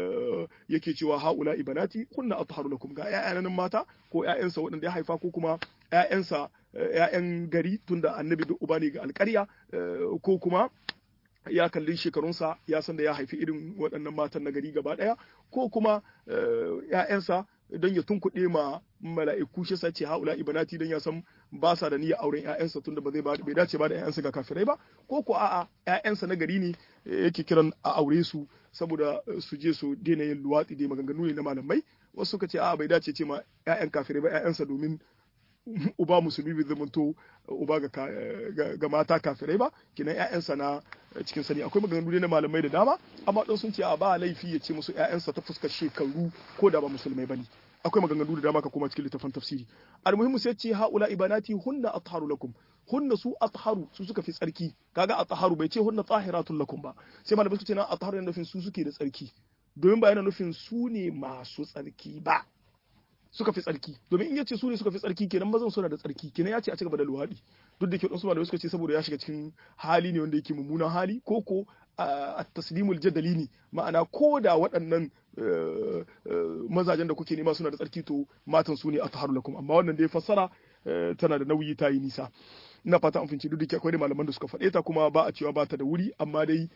yake cewa haula ibanati kunna atharu lakum ga ƴaƴan mata ko ƴaƴansa waɗanda ya haifa ko kuma ƴaƴansa ƴaƴan gari tunda Annabi duk uba ne ga alƙarya ko kuma ya kalli shekarunsa ya san da ya haifi irin waɗannan matan na gari gaba ɗaya ko kuma ‘ya'yansa don ya tunkuɗe ma mala'iku shi sace haula ibanati don ya san ba sa da niyyar auren ‘ya'yansa tunda ba zai bai dace ba da ‘ya'yansa ga kafirai ba ko ko a'a ‘ya'yansa na gari ne yake kiran a aure su saboda su je su daina yin luwaɗi da maganganu ne na malamai wasu suka ce a'a bai dace ce ma ‘ya'yan kafirai ba ‘ya'yansa domin uba musulmi bai zamanto uba ga mata kafirai ba kinan ƴaƴansa na cikin sani akwai maganganu na malamai da dama amma dan sun ce a ba laifi ya ce musu ƴaƴansa ta fuskar shekaru ko da ba musulmai bane akwai maganganu da dama ka kuma cikin littafin tafsiri almuhimmu sai ce haula ibanati hunna atharu lakum hunna su atharu su suka fi tsarki kaga atharu bai ce hunna tahiratun lakum ba sai malamai su ce na atharu yana nufin su suke da tsarki domin ba yana nufin su ne masu tsarki ba suka fi tsarki domin in yace su ne suka fi tsarki kenan mazan suna da tsarki kenan ya ce a cigaba da luwaɗi duk da ke wasu malamai suka ce saboda ya shiga cikin hali ne wanda yake mummunan hali ko ko a taslimul jadali ne ma'ana ko da waɗannan mazajen da kuke nema suna da tsarki to matan su ne a taharu lakum amma wannan da ya fassara tana da nauyi ta yi nisa ina fata an finci duk da ke akwai malaman da suka faɗe ta kuma ba a cewa ba ta da wuri amma dai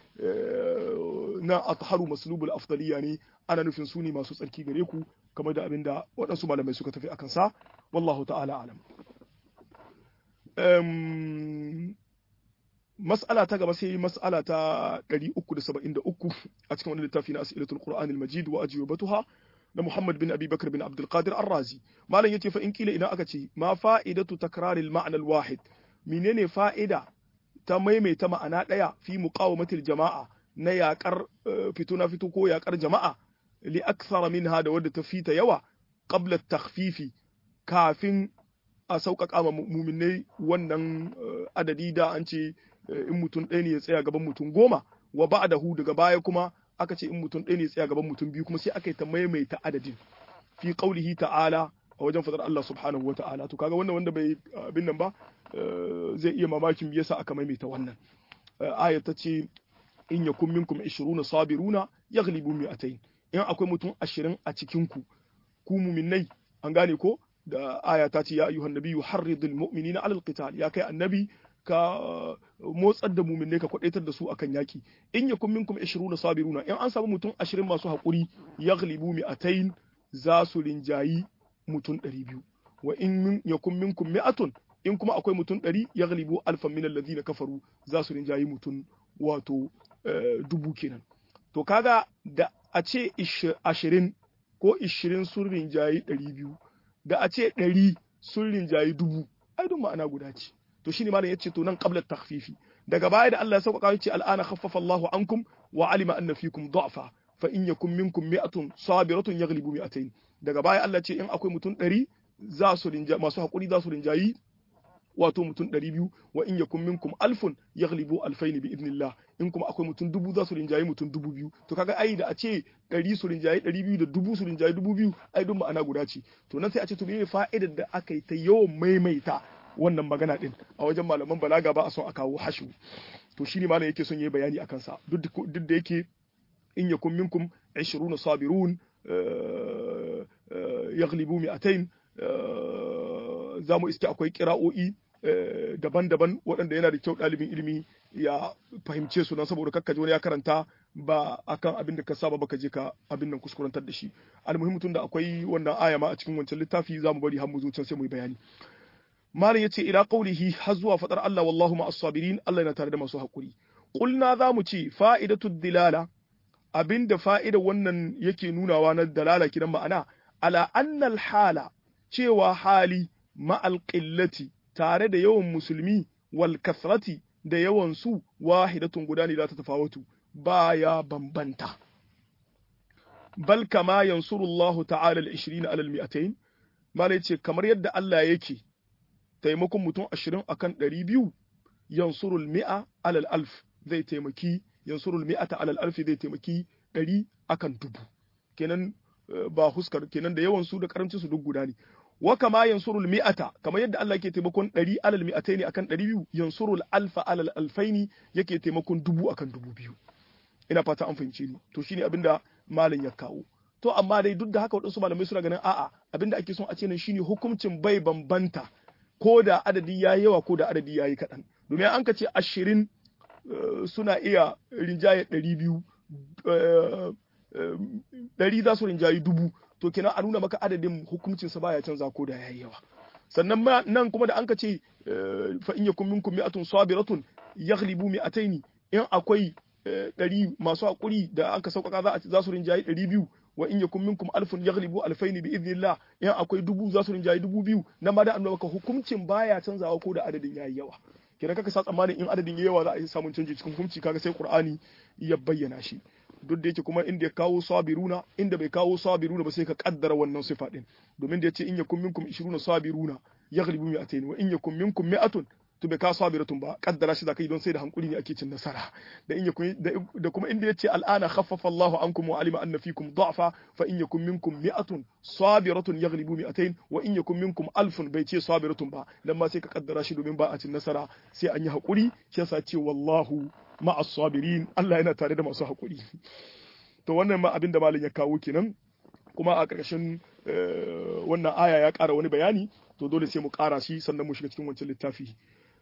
na atharu maslubul afdaliya ne ana nufin su ne masu tsarki gare ku kamar da abin da waɗansu malamai suka tafi akan sa wallahu ta'ala alam mas'ala ta gaba sai mas'ala ta 373 a cikin wani littafi na as'ilatul qur'anil majid wa ajwabatuha na Muhammad bin Abi Bakar bin Abdul Qadir Ar-Razi malam yace fa in kila idan aka ce ma fa'idatu takraril ma'na al-wahid menene fa'ida ta maimaita ma'ana daya fi muqawamatil jama'a na yakar fito na fito ko yakar jama'a li akthara minha da wadda ta fita yawa qabla takhfifi kafin a sauƙaƙa ma muminai wannan adadi da an ce in mutum ɗaya ne ya tsaya gaban mutum goma wa ba'dahu daga baya kuma aka ce in mutum ɗaya ne ya tsaya gaban mutum biyu kuma sai aka yi ta maimaita adadin fi qaulihi ta'ala a wajen fadar Allah subhanahu wa ta'ala to kaga wannan wanda bai abin nan ba zai iya mamakin me yasa aka maimaita wannan aya ta ce in yakun minkum 20 sabiruna yaghlibu mi'atayn in akwai mutum 20 a cikin ku ku mu'minnai an gane ko da aya ta ce ya ayyuhan nabiyyu harridul mu'minina 'alal qital ya kai annabi ka motsar da muminai ka kwadaitar da su akan yaki in yakun minkum 20 sabiruna in an samu mutum 20 masu hakuri yaghlibu mi'atayn za su rinjayi mutum 200 wa in yakun minkum mi'atun in kuma akwai mutum 100 yaghlibu alfan min alladhina kafaru za su rinjayi mutum wato dubu kenan to kaga da a ce 20 ko 20 sun rinjayi 200 da a ce 100 sun rinjayi dubu ai duk ma'ana guda ce to shine malam yace to nan qabla takhfifi daga baya da Allah ya sauƙaƙa yace al'ana khaffafa Allahu ankum wa alima anna fikum da'fa fa in yakum minkum mi'atun sabiratun yaghlibu mi'atayn daga baya Allah ce in akwai mutum 100 za su rinja masu hakuri za su rinjayi wato mutum ɗari biyu wa in yakun minkum alfun yaghlibu alfaini bi idnillah in kuma akwai mutum dubu za su rinjayi mutum dubu biyu to kaga ai da a ce ɗari su rinjayi ɗari biyu da dubu su rinjayi dubu biyu ai duk ma'ana guda ce to nan sai a ce to me fa'idar da aka yi ta yawan maimaita wannan magana din a wajen malaman balaga ba a son a kawo hashu to shine malam yake son yayi bayani akan sa duk da yake in yakun minkum 20 sabirun yaghlibu mi'atayn za mu iske akwai kira'o'i daban-daban waɗanda yana da kyau ɗalibin ilimi ya fahimce su nan saboda kakkaje wani ya karanta ba akan abin da ka saba baka je ka abin nan kuskurantar da shi almuhim tun da akwai wannan aya ma a cikin wancan littafi za mu bari har mu zo can sai mu yi bayani malam yace ila qaulihi har zuwa fadar Allah wallahu ma as-sabirin Allah yana tare da masu hakuri qulna za mu ce fa'idatu dilala abinda fa'ida wannan yake nunawa na dalala kidan ma'ana ala annal hala cewa hali ma'al qillati tare da yawan musulmi wal kasrati da yawan su wahidatun guda ne za ta tafawatu baya bambanta bal kama yansurullahu ta'ala al-20 ala al-mi'atayn malai ce kamar yadda Allah yake taimakon mutum 20 akan 200 yansurul mi'a ala al-alf zai taimaki yansurul mi'ata ala al-alf zai taimaki 100 akan dubu kenan ba huskar kenan da yawan su da karancin su duk guda ne wa kama yansurul mi'ata kamar yadda Allah yake taimakon 100 alal mi'ataini akan 200 yansurul alfa alal alfaini yake taimakon dubu akan dubu biyu ina fata an fahimce ni to shine abinda malam ya kawo to amma dai duk da haka wadansu malamai suna ganin a'a abinda ake son a ce nan shine hukuncin bai bambanta ko da adadi yayi yawa ko da adadi yayi kaɗan domin an ka ce ashirin suna iya rinjaye ɗari biyu ɗari za su rinjayi dubu to kenan a nuna maka adadin hukuncinsa baya canza ko da yayi yawa sannan nan kuma da an ka ce fa in yakum minkum mi'atun sabiratun yaghlibu mi'ataini in akwai ɗari masu hakuri da aka sauƙaƙa za su rinjayi ɗari biyu wa in yakum minkum alfun yaghlibu alfaini bi idnillah in akwai dubu za su rinjayi dubu biyu nan ma da an maka hukuncin baya canzawa ko da adadin yayi yawa kenan kaka sa tsammanin in adadin yayi yawa za a yi samun canji cikin hukunci kaga sai qur'ani ya bayyana shi duk da yake kuma inda ya kawo sabiruna inda bai kawo sabiruna ba sai ka kaddara wannan sifa din domin da yace in yakum minkum 20 sabiruna yaghlibu mi'atayn wa in yakum minkum mi'atun to bai kawo sabiratun ba kaddara shi zakai don sai da hankuri ne ake cin nasara da in yakum da kuma inda yace al'ana khaffafa Allahu ankum wa alima anna fikum da'fa fa in yakum minkum mi'atun sabiratun yaghlibu mi'atayn wa in yakum minkum alfun bai ce sabiratun ba dan ma sai ka kaddara shi domin ba a cin nasara sai an yi hakuri shi yasa ce wallahu ma'as sabirin Allah yana tare da masu hakuri to wannan ma abin da malam ya kawo kenan kuma a ƙarshen wannan aya ya ƙara wani bayani to dole sai mu ƙara shi sannan mu shiga cikin wancan littafi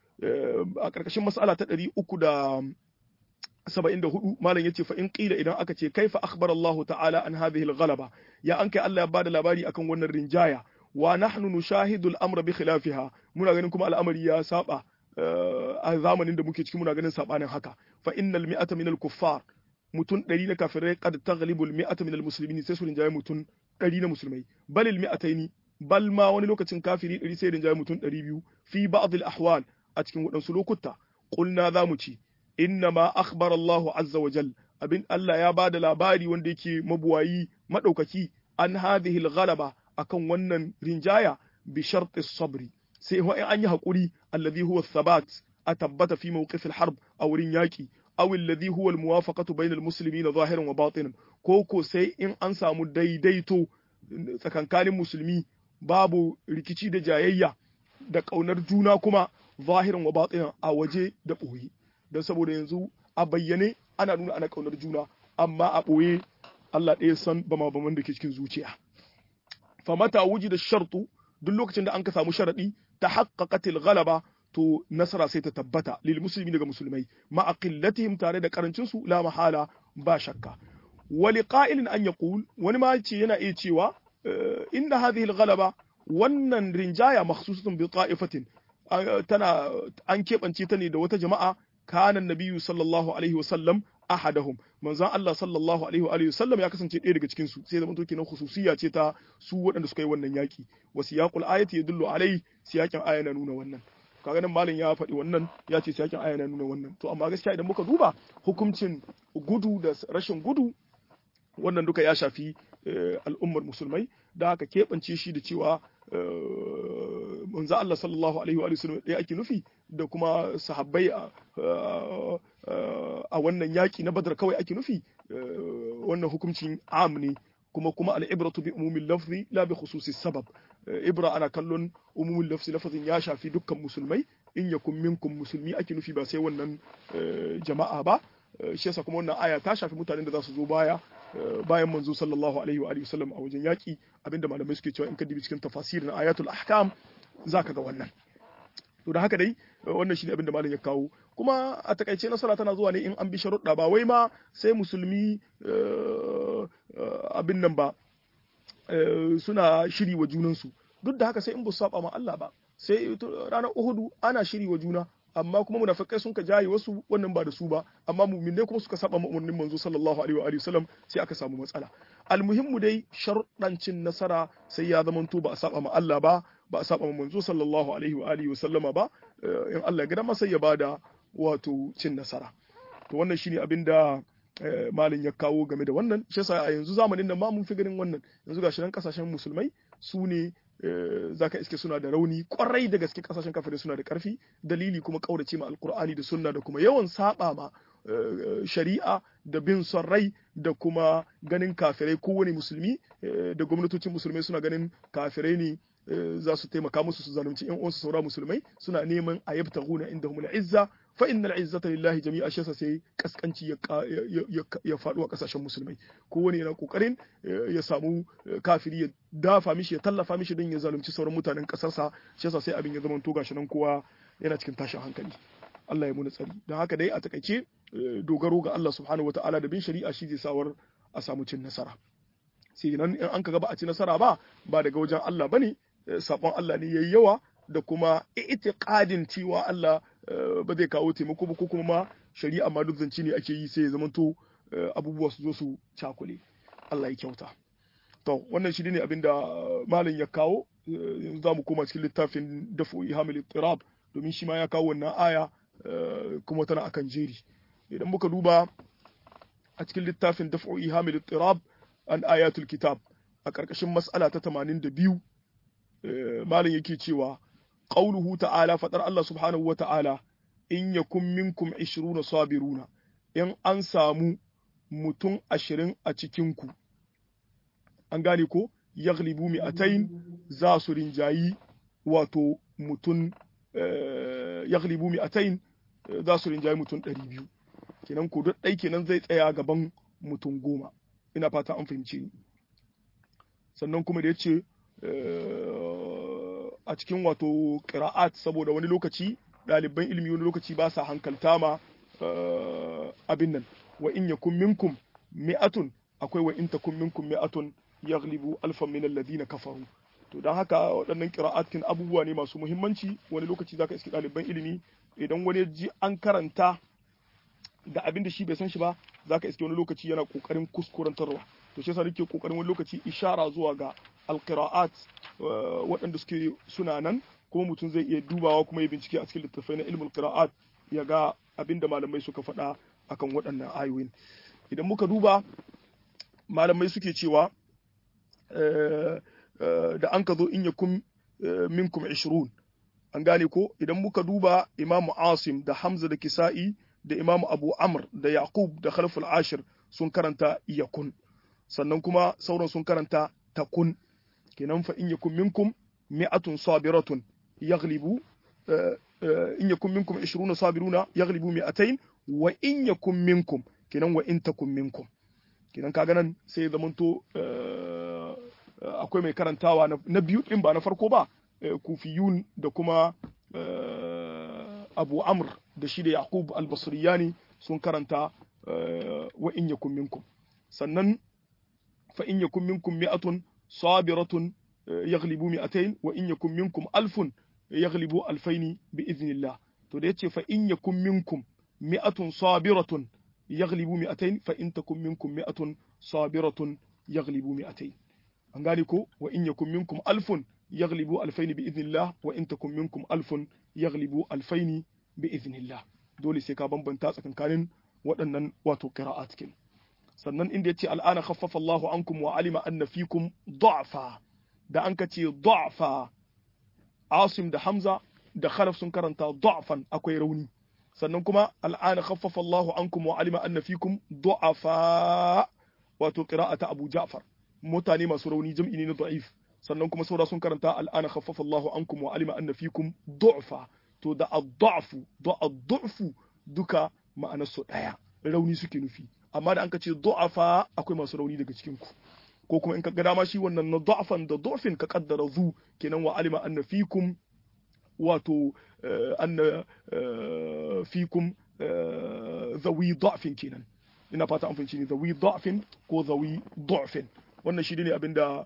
a ƙarƙashin mas'ala ta ɗari uku da saba'in da hudu malam ya ce fa in ƙila idan aka ce kaifa akhbar Allah ta'ala an hadhihi al-ghalaba ya an kai Allah ya bada labari akan wannan rinjaya wa nahnu nushahidu al-amra bi khilafiha muna ganin kuma al'amari ya saba a zamanin da muke ciki muna ganin sabanin haka fa innal mi'ata min al-kuffar mutun 100 na kafirai qad taghlibu al-mi'ata min al-muslimin sai su rinjaye mutun 100 na musulmai bal al-mi'ataini bal ma wani lokacin kafiri 100 sai rinjaye mutun 200 fi ba'd al-ahwal a cikin waɗansu lokuta qulna za mu ci inna ma akhbara Allah azza wa jal abin Allah ya bada labari wanda yake mabuwayi madaukaki an hadhihi al-ghalaba akan wannan rinjaya bi sharti sabri sai wa an yi hakuri alladhi huwa thabat a tabbata fi mawqif al-harb a wurin yaki aw alladhi huwa al-muwafaqatu bayna al-muslimin zahiran wa batinan ko ko sai in an samu daidaito tsakankanin musulmi babu rikici da jayayya da kaunar juna kuma zahiran wa batinan a waje da boye don saboda yanzu a bayyane ana nuna ana kaunar juna amma a boye Allah ɗaya san bama baman da ke cikin zuciya famata wuji da shartu duk lokacin da an ka samu sharadi ta haqqaqatil ghalaba to nasara sai ta tabbata lil muslimi daga musulmai ma aqillatihim tare da karancin su la mahala ba shakka wa liqa'ilin an yaqul wani ma ce yana iya cewa inna hadhihi al ghalaba wannan rinjaya makhsusatun bi ta'ifatin tana an keɓance ta ne da wata jama'a kana nabiyyu sallallahu alaihi wa sallam ahadahum manzon Allah sallallahu alaihi wa alihi wasallam ya kasance ɗaya daga cikin su sai zaman to kenan khususiyya ce ta su waɗanda suka yi wannan yaki wa siyaqul ayati yadullu alai siyakin aya na nuna wannan kaga nan malam ya faɗi wannan ya ce siyakin aya na nuna wannan to amma gaskiya idan muka duba hukuncin gudu da rashin gudu wannan duka ya shafi al'ummar musulmai da haka keɓance shi da cewa manzo Allah sallallahu alaihi wa sallam ɗaya ake nufi da kuma sahabbai a wannan yaki na Badar kawai ake nufi wannan hukuncin am ne kuma kuma al'ibratu bi umumin lafzi la bi khususi sabab ibra ana kallon umumin lafzi lafazin ya shafi dukkan musulmai in yakun minkum musulmi ake nufi ba sai wannan jama'a ba shi yasa kuma wannan aya ta shafi mutanen da za su zo baya bayan manzo sallallahu alaihi wa alihi wasallam a wajen yaki abinda malamai suke cewa in ka dibi cikin tafasir na ayatul ahkam zaka ga wannan to da haka dai wannan shine abinda malam ya kawo kuma a takaice nasara tana zuwa ne in an bi sharuɗa ba wai ma sai musulmi abin nan ba suna shiri wa junansu duk da haka sai in ba su saba ma Allah ba sai ranar Uhudu ana shiri wa juna amma kuma munafikai sun ka jaye wasu wannan ba da su ba amma mu'minai kuma suka saba umarnin manzo sallallahu alaihi wa alihi wasallam sai aka samu matsala almuhimmu dai sharuɗancin nasara sai ya zama to ba a saba ma Allah ba ba a saba ma manzo sallallahu alaihi wa alihi wasallama ba in Allah ya gida masa ya bada wato cin nasara to wannan shine abin da malin ya kawo game da wannan shi yasa a yanzu zamanin nan ma mun fi ganin wannan yanzu gashi nan kasashen musulmai su ne zaka iske suna da rauni kwarai da gaske kasashen kafirai suna da karfi dalili kuma kaurace ma alkur'ani da sunna da kuma yawan saba ma shari'a da bin son rai da kuma ganin kafirai kowane musulmi da gwamnatocin musulmai suna ganin kafirai ne za su taimaka musu su zalunci yan uwansu saura musulmai suna neman a yabtaguna indahum al-izza fa innal izzata lillahi jami'a shi sai kaskanci ya faɗo a kasashen musulmai kowane yana kokarin ya samu kafiri ya dafa mishi ya tallafa mishi don ya zalunci sauran mutanen kasarsa shi yasa sai abin ya zama to gashi nan kowa yana cikin tashin hankali Allah ya muna tsari don haka dai a takaice dogaro ga Allah subhanahu wataala da bin shari'a shi zai sawar a samu cin nasara sai nan in an kaga ba a ci nasara ba ba daga wajen Allah bane sabon Allah ne yayi yawa da kuma itiqadin cewa Allah ba zai kawo taimako ba ko kuma ma shari'a ma duk zance ne ake yi sai ya zamanto abubuwa su zo su cakule Allah ya kyauta to wannan shi ne abin da malam ya kawo yanzu za mu koma cikin littafin dafu ihamil tirab domin shi ma ya kawo wannan aya kuma tana akan jeri idan muka duba a cikin littafin dafu ihamil tirab an ayatul kitab a ƙarƙashin mas'ala ta 82 malam yake cewa qauluhu ta'ala fadar Allah subhanahu wa ta'ala in yakun minkum 20 sabiruna in an samu mutum ashirin a cikinku an gane ko yaglibu mi'atain za su rinjayi wato mutum yaglibu mi'atain za su rinjayi mutum ɗari biyu kenan ko duk ɗai kenan zai tsaya gaban mutum goma ina fata an fahimce ni sannan kuma da ya ce a cikin wato ƙira'at saboda wani lokaci ɗaliban ilimi wani lokaci ba sa hankalta ma abin nan wa in yakun minkum mi'atun akwai wa in takun minkum mi'atun yaghlibu alfan min alladhina kafaru to dan haka waɗannan qira'atin abubuwa ne masu muhimmanci wani lokaci zaka iski ɗaliban ilimi idan wani ji an karanta da abin da shi bai san shi ba zaka iske wani lokaci yana kokarin kuskurantarwa to shi yasa nake kokarin wani lokaci ishara zuwa ga alqira'at waɗanda suke suna nan kuma mutum zai iya dubawa kuma ya bincike a cikin littattafai na ilmul qira'at ya ga abin da malamai suka faɗa akan waɗannan ayoyin idan muka duba malamai suke cewa da an ka zo in ya kun minkum 20 an gane ko idan muka duba imamu asim da hamza da kisa'i da imamu abu amr da yaqub da khalful ashir sun karanta yakun sannan kuma sauran sun karanta takun kenan fa in yakun minkum mi'atun sabiratun yaghlibu in yakun minkum 20 sabiruna yaghlibu mi'atayn wa in yakun minkum kenan wa in takun minkum kenan kaga nan sai ya zamanto akwai mai karantawa na biyu din ba na farko ba kufiyun da kuma abu amr da shi da yaqub al-basriyani sun karanta wa in yakun minkum sannan fa in yakun minkum mi'atun sabiratun yaghlibu mi'atayn wa in yakun minkum alfun yaghlibu alfaini bi idhnillah to da yace fa in yakun minkum mi'atun sabiratun yaghlibu mi'atayn fa in takum minkum mi'atun sabiratun yaghlibu mi'atayn an gane ko wa in yakun minkum alfun yaghlibu alfaini bi idhnillah wa in takum minkum alfun yaghlibu alfaini bi idhnillah dole sai ka bambanta tsakankanin waɗannan wato qira'at kin sannan inda yace al'ana khaffafa Allahu ankum wa alima anna fikum du'fa da an ka ce du'fa asim da hamza da khalaf sun karanta du'afan akwai rauni sannan kuma al'ana khaffafa Allahu ankum wa alima anna fikum du'afa wato qira'ata Abu Ja'far mutane masu rauni jam'i ne na da'if sannan kuma saura sun karanta al'ana khaffafa Allahu ankum wa alima anna fikum du'fa to da ad-du'fu da ad-du'fu duka ma'anar su daya rauni suke nufi amma da an ka ce du'afa akwai masu rauni daga cikin ku ko kuma in ka ga dama shi wannan na du'afan da du'fin ka kaddara zu kenan wa alima anna fikum wato anna fikum zawi du'fin kenan ina fata an fahimci ne zawi du'fin ko zawi du'fin wannan shi ne abinda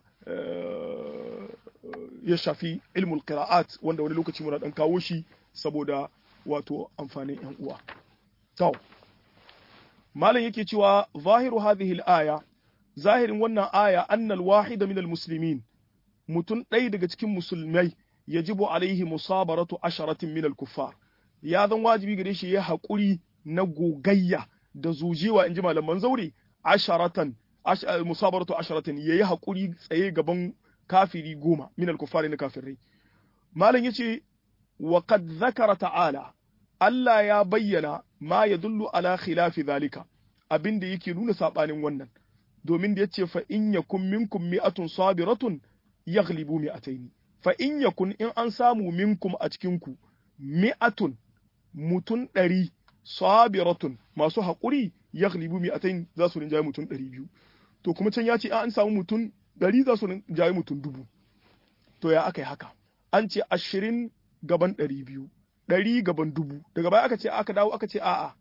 ya shafi ilmul qira'at wanda wani lokaci muna dan kawo shi saboda wato amfanin yan uwa to malam yake cewa zahiru hadhihi al-aya zahirin wannan aya annal wahida min al-muslimin mutun ɗaya daga cikin musulmai yajibu alaihi musabaratu asharatin min al-kuffar ya zan wajibi gare shi ya haƙuri na gogayya da zujewa inji malaman zaure asharatan musabaratu asharatin yayi haƙuri tsaye gaban kafiri goma min al-kuffar na kafirai malam yace wa qad zakara ta'ala Allah ya bayyana ma yadullu ala khilafi zalika abin da yake nuna sabanin wannan domin da yace fa in yakun minkum mi'atun sabiratun yaghlibu mi'ataini fa in yakun in an samu minkum a cikin ku mi'atun mutun ɗari sabiratun masu haƙuri yaghlibu mi'atain za su rinjaye mutun ɗari biyu to kuma can ya ce an samu mutun ɗari za su rinjaye mutun dubu to ya aka yi haka an ce ashirin gaban ɗari biyu ɗari gaban dubu daga baya aka ce aka dawo aka ce a'a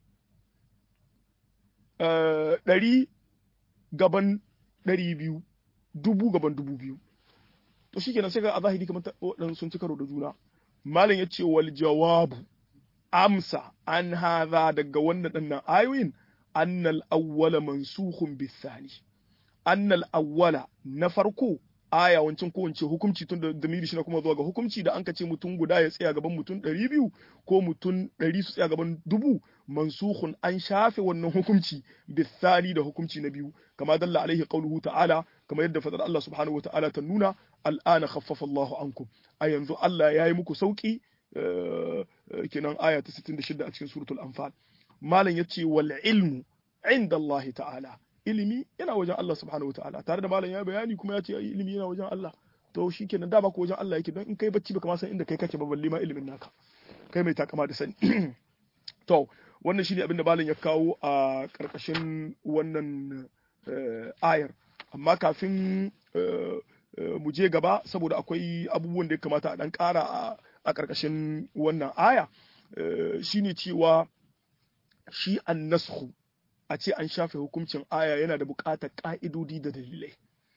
ɗari gaban ɗari biyu dubu gaban dubu biyu to shi kenan sai ga a zahiri kamar waɗansu sun ci karo da juna malam ya ce wal jawabu amsa an haza daga wannan ɗannan ayoyin annal awwala mansukhun bisani annal awwala na farko aya wancan ko wance hukunci tun da damiri shi na kuma zuwa ga hukunci da an ka ce mutum guda ya tsaya gaban mutum ɗari biyu ko mutum ɗari su tsaya gaban dubu mansukhun an shafe wannan hukunci bisani da hukunci na biyu kama dalla alaihi qauluhu ta'ala kama yadda fadar Allah subhanahu wata'ala ta nuna al'ana khaffafa Allahu ankum a yanzu Allah ya yi muku sauki kenan aya ta 66 a cikin suratul anfal malam yace wal ilmu inda Allah ta'ala ilimi yana wajen Allah subhanahu wa ta'ala tare da malam ya bayani kuma ya ce ilimi yana wajen Allah to shi kenan dama ko wajen Allah yake don in kai bacci baka ma san inda kai kake ba balle ma ilimin naka kai mai takama da sani to wannan shine abin da malam ya kawo a karkashin wannan ayar amma kafin mu je gaba saboda akwai abubuwan da ya kamata a dan kara a karkashin wannan aya shine cewa shi an nashu a ce an shafe hukuncin aya yana da buƙatar ƙa'idodi da dalilai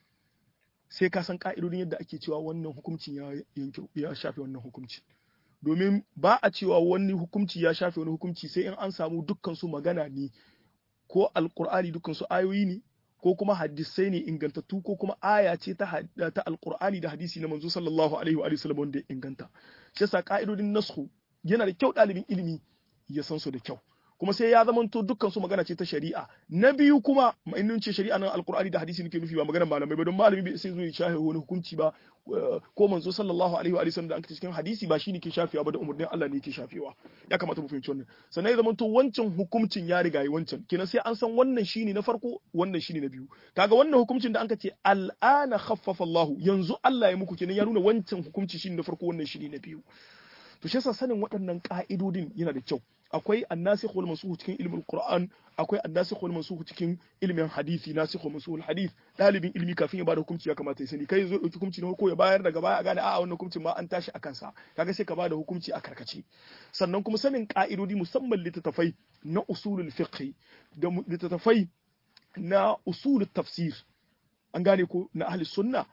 sai ka san ƙa'idodin yadda ake cewa wannan hukuncin ya yanke ya shafe wannan hukunci domin ba a cewa wani hukunci ya shafe wani hukunci sai in an samu dukkan su magana ne ko alqur'ani dukkan su ayoyi ne ko kuma hadisai ne ingantattu ko kuma aya ce ta ta alqur'ani da hadisi na manzo sallallahu alaihi wa sallam wanda ya inganta shi yasa ƙa'idodin nasku yana da kyau ɗalibin ilimi ya san su da kyau kuma sai ya zamanto dukkan su magana ce ta shari'a na biyu kuma in ce shari'a nan alkur'ani da hadisi nake nufi ba maganar malamai ba don malami bai sai zo ya shafe wani hukunci ba ko manzo sallallahu alaihi wa sallam da an cikin hadisi ba shine ke shafewa ba da umurnin Allah ne ke shafewa ya kamata mu fahimci wannan sannan ya zamanto wancan hukuncin ya riga yi wancan kenan sai an san wannan shine na farko wannan shine na biyu kaga wannan hukuncin da anka ce al'ana khaffafa Allah yanzu Allah ya muku kenan ya nuna wancan hukunci shine na farko wannan shine na biyu to shi yasa sanin waɗannan ka'idodin yana da kyau akwai annasikh wal mansukh cikin ilmin qur'an akwai annasikh wal mansukh cikin ilmin hadisi nasikh wal mansukh hadith dalibin ilmi kafin ya bada hukunci ya kamata ya sani kai zo dauki hukunci na ko ya bayar daga baya a gane a'a wannan hukuncin ma an tashi akan sa kaga sai ka bada hukunci a karkace sannan kuma sanin ka'idodi musamman littattafai na usulul fiqh da littattafai na usulul tafsir an gane ko na ahli sunna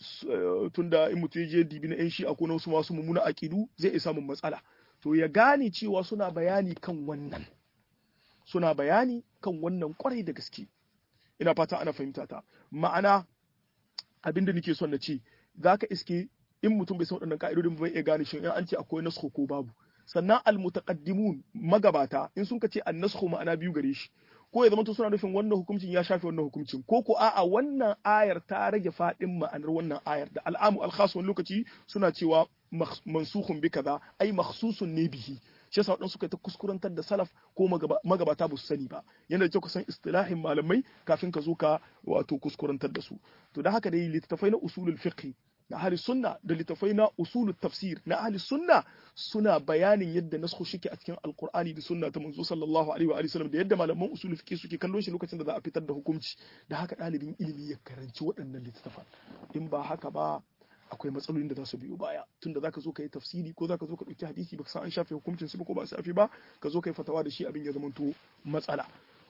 tunda in mutum je dibi na yan shi'a ko na wasu masu mummuna aqidu zai iya samun matsala to ya gane cewa suna bayani kan wannan suna bayani kan wannan kwarai da gaske ina fata ana fahimta ta ma'ana abin da nake son na ce zaka iske in mutum bai san waɗannan ka'idodin bai iya gane shin in an ce akwai naskho ko babu sannan almutaqaddimun magabata in sun ka ce an-naskhu ma'ana biyu gare shi ko ya zama suna nufin wannan hukuncin ya shafe wannan hukuncin ko ko a'a wannan ayar ta rage fadin ma'anar wannan ayar da al'amu al-khas wani lokaci suna cewa mansukhun bi kaza ai makhsusun ne bihi shi yasa wadansu suka ta kuskurantar da salaf ko magabata ba su sani ba yana da kyau ka san istilahin malamai kafin ka zo ka wato kuskurantar da su to da haka dai littattafai na usulul fiqh na ahli sunna da littattafai na usulul tafsir na ahli sunna suna bayanin yadda nasu shike a cikin alqur'ani da sunna ta manzo sallallahu alaihi wa alihi wasallam da yadda malaman usulul fiqh suke kallon shi lokacin da za a fitar da hukunci da haka ɗalibin ilimi ya karanci waɗannan littattafan in ba haka ba akwai matsalolin da za su biyo baya tunda zaka zo ka yi tafsiri ko zaka zo ka ɗauki hadisi baka san an shafe hukuncin su ko ba shafe ba ka zo ka yi fatawa da shi abin ya zamanto matsala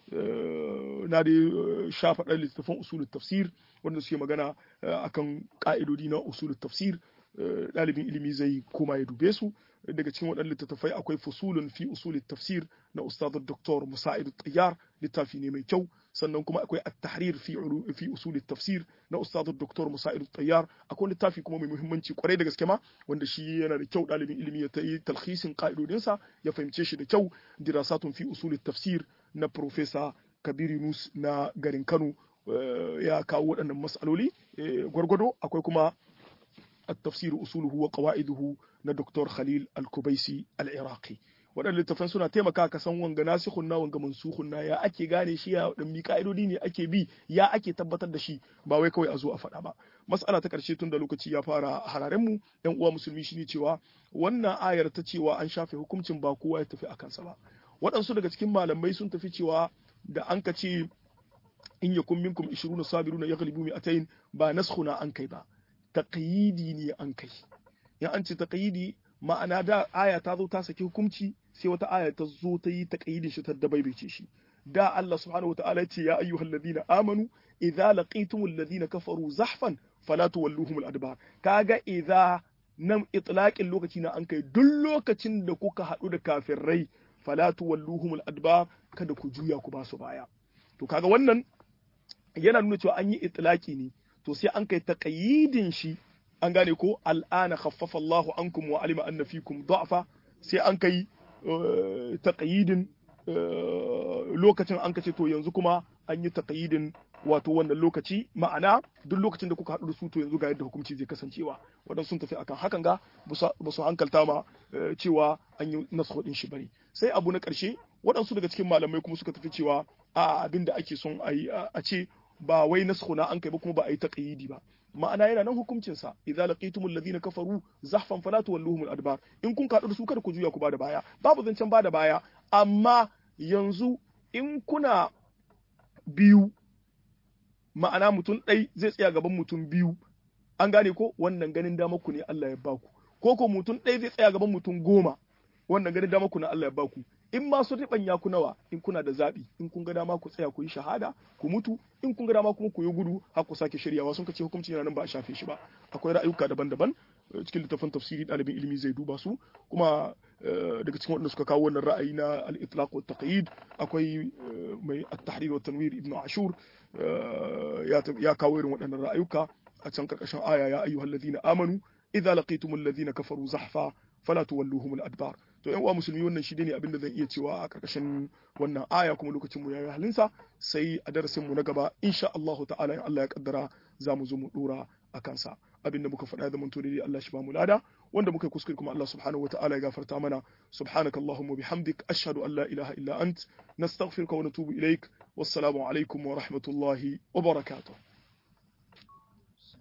na da shafa ɗan littattafan usulul tafsir wanda suke magana akan ƙa'idodi na usulul tafsir ɗalibin ilimi zai koma ya dube su daga cikin waɗannan littattafai akwai fusulun fi usulul tafsir na ustad Dr. Musa'id Tayyar littafi ne mai kyau sannan kuma akwai at-tahrir fi fi usul tafsir na ustad Dr. Musa'id Tayyar akwai littafi kuma mai muhimmanci kwarai da gaske ma wanda shi yana da kyau ɗalibin ilimi ya yi talhisin ka'idodinsa ya fahimce shi da kyau dirasatun fi usul tafsir na Professor Kabir Yunus na garin Kano ya kawo waɗannan mas'aloli gwargwado akwai kuma التفسير أصوله وقواعده na Dr. Khalil Al-Kubaisi Al-Iraqi waɗannan littafan suna taimaka ka san wanga nasikhun na wanga mansukhun na ya ake gane shi ya dan mi ka'idodi ne ake bi ya ake tabbatar da shi ba wai kawai a zo a faɗa ba mas'ala ta ƙarshe tun da lokaci ya fara hararen mu ɗan uwa musulmi shine cewa wannan ayar ta cewa an shafe hukuncin ba kowa ya tafi akan sa ba waɗansu daga cikin malamai sun tafi cewa da an ka ce in yakun minkum 20 sabiruna yaghlibu mi'atayn ba naskhuna an kai ba taqyidi ne an kai in an ce taqyidi ma'ana da aya ta zo ta saki hukunci sai wata aya ta zo ta yi taqyidin shi ta dabaibaice shi da Allah subhanahu wataala ya ce ya ayyuhal ladina amanu idza laqitumul ladina kafaru zahfan fala tuwalluhum adbar kaga idza nan itlaqin lokaci na an kai duk lokacin da kuka haɗu da kafirai fala tuwalluhum adbar kada ku juya ku ba su baya to kaga wannan yana nuna cewa an yi itlaqi ne to sai an kai taqyidin shi an gane ko al'ana khaffafa Allahu ankum wa alima anna fikum da'fa sai an kai taqyidin lokacin an kace to yanzu kuma an yi taqyidin wato wannan lokaci ma'ana duk lokacin da kuka haɗu da su to yanzu ga yadda hukunci zai kasancewa waɗansu sun tafi akan hakan ga ba su hankalta ma cewa an yi nasu din shi bane sai abu na ƙarshe waɗansu daga cikin malamai kuma suka tafi cewa a abin da ake son a yi a ce ba wai nasu na an kai ba kuma ba a yi taqyidi ba ma'ana yana nan hukuncin sa idza laqitumul ladina kafaru zahfan fala tuwalluhum adbar in kun kaɗu da su kada ku juya ku bada baya babu zancen bada baya amma yanzu in kuna biyu ma'ana mutum ɗai zai tsaya gaban mutum biyu an gane ko wannan ganin dama ku ne Allah ya baku ko ko mutum ɗai zai tsaya gaban mutum goma wannan ganin dama ku ne Allah ya baku in ma su riɓanya ku nawa in kuna da zaɓi in kun ga dama ku tsaya ku yi shahada ku mutu in kun ga dama kuma ku yi gudu har ku sake shiryawa sun kace hukunci yana nan ba a shafe shi ba akwai ra'ayuka daban-daban cikin littafin tafsiri ɗalibin ilimi zai duba su kuma daga cikin waɗanda suka kawo wannan ra'ayi na al-itlaq wa taqyid akwai mai at-tahrir wa tanwir ibnu ashur ya kawo irin waɗannan ra'ayuka a can karkashin aya ya ayyuhal ladina amanu idza laqitumul ladina kafaru zahfa fala tuwalluhum al-adbar to yan uwa musulmi wannan shi ne abin da zan iya cewa a karkashin wannan aya kuma lokacin mu yayi halinsa sai a darasin mu na gaba insha Allah ta'ala in Allah ya kaddara za mu zo mu dora a kansa abin da muka faɗa da to dai Allah shi ba mu lada wanda muka kuskure kuma Allah subhanahu wata'ala ya gafarta mana subhanaka allahumma bihamdik ashhadu an la ilaha illa ant nastaghfiruka wa natubu ilaik wassalamu alaikum wa rahmatullahi wa barakatuh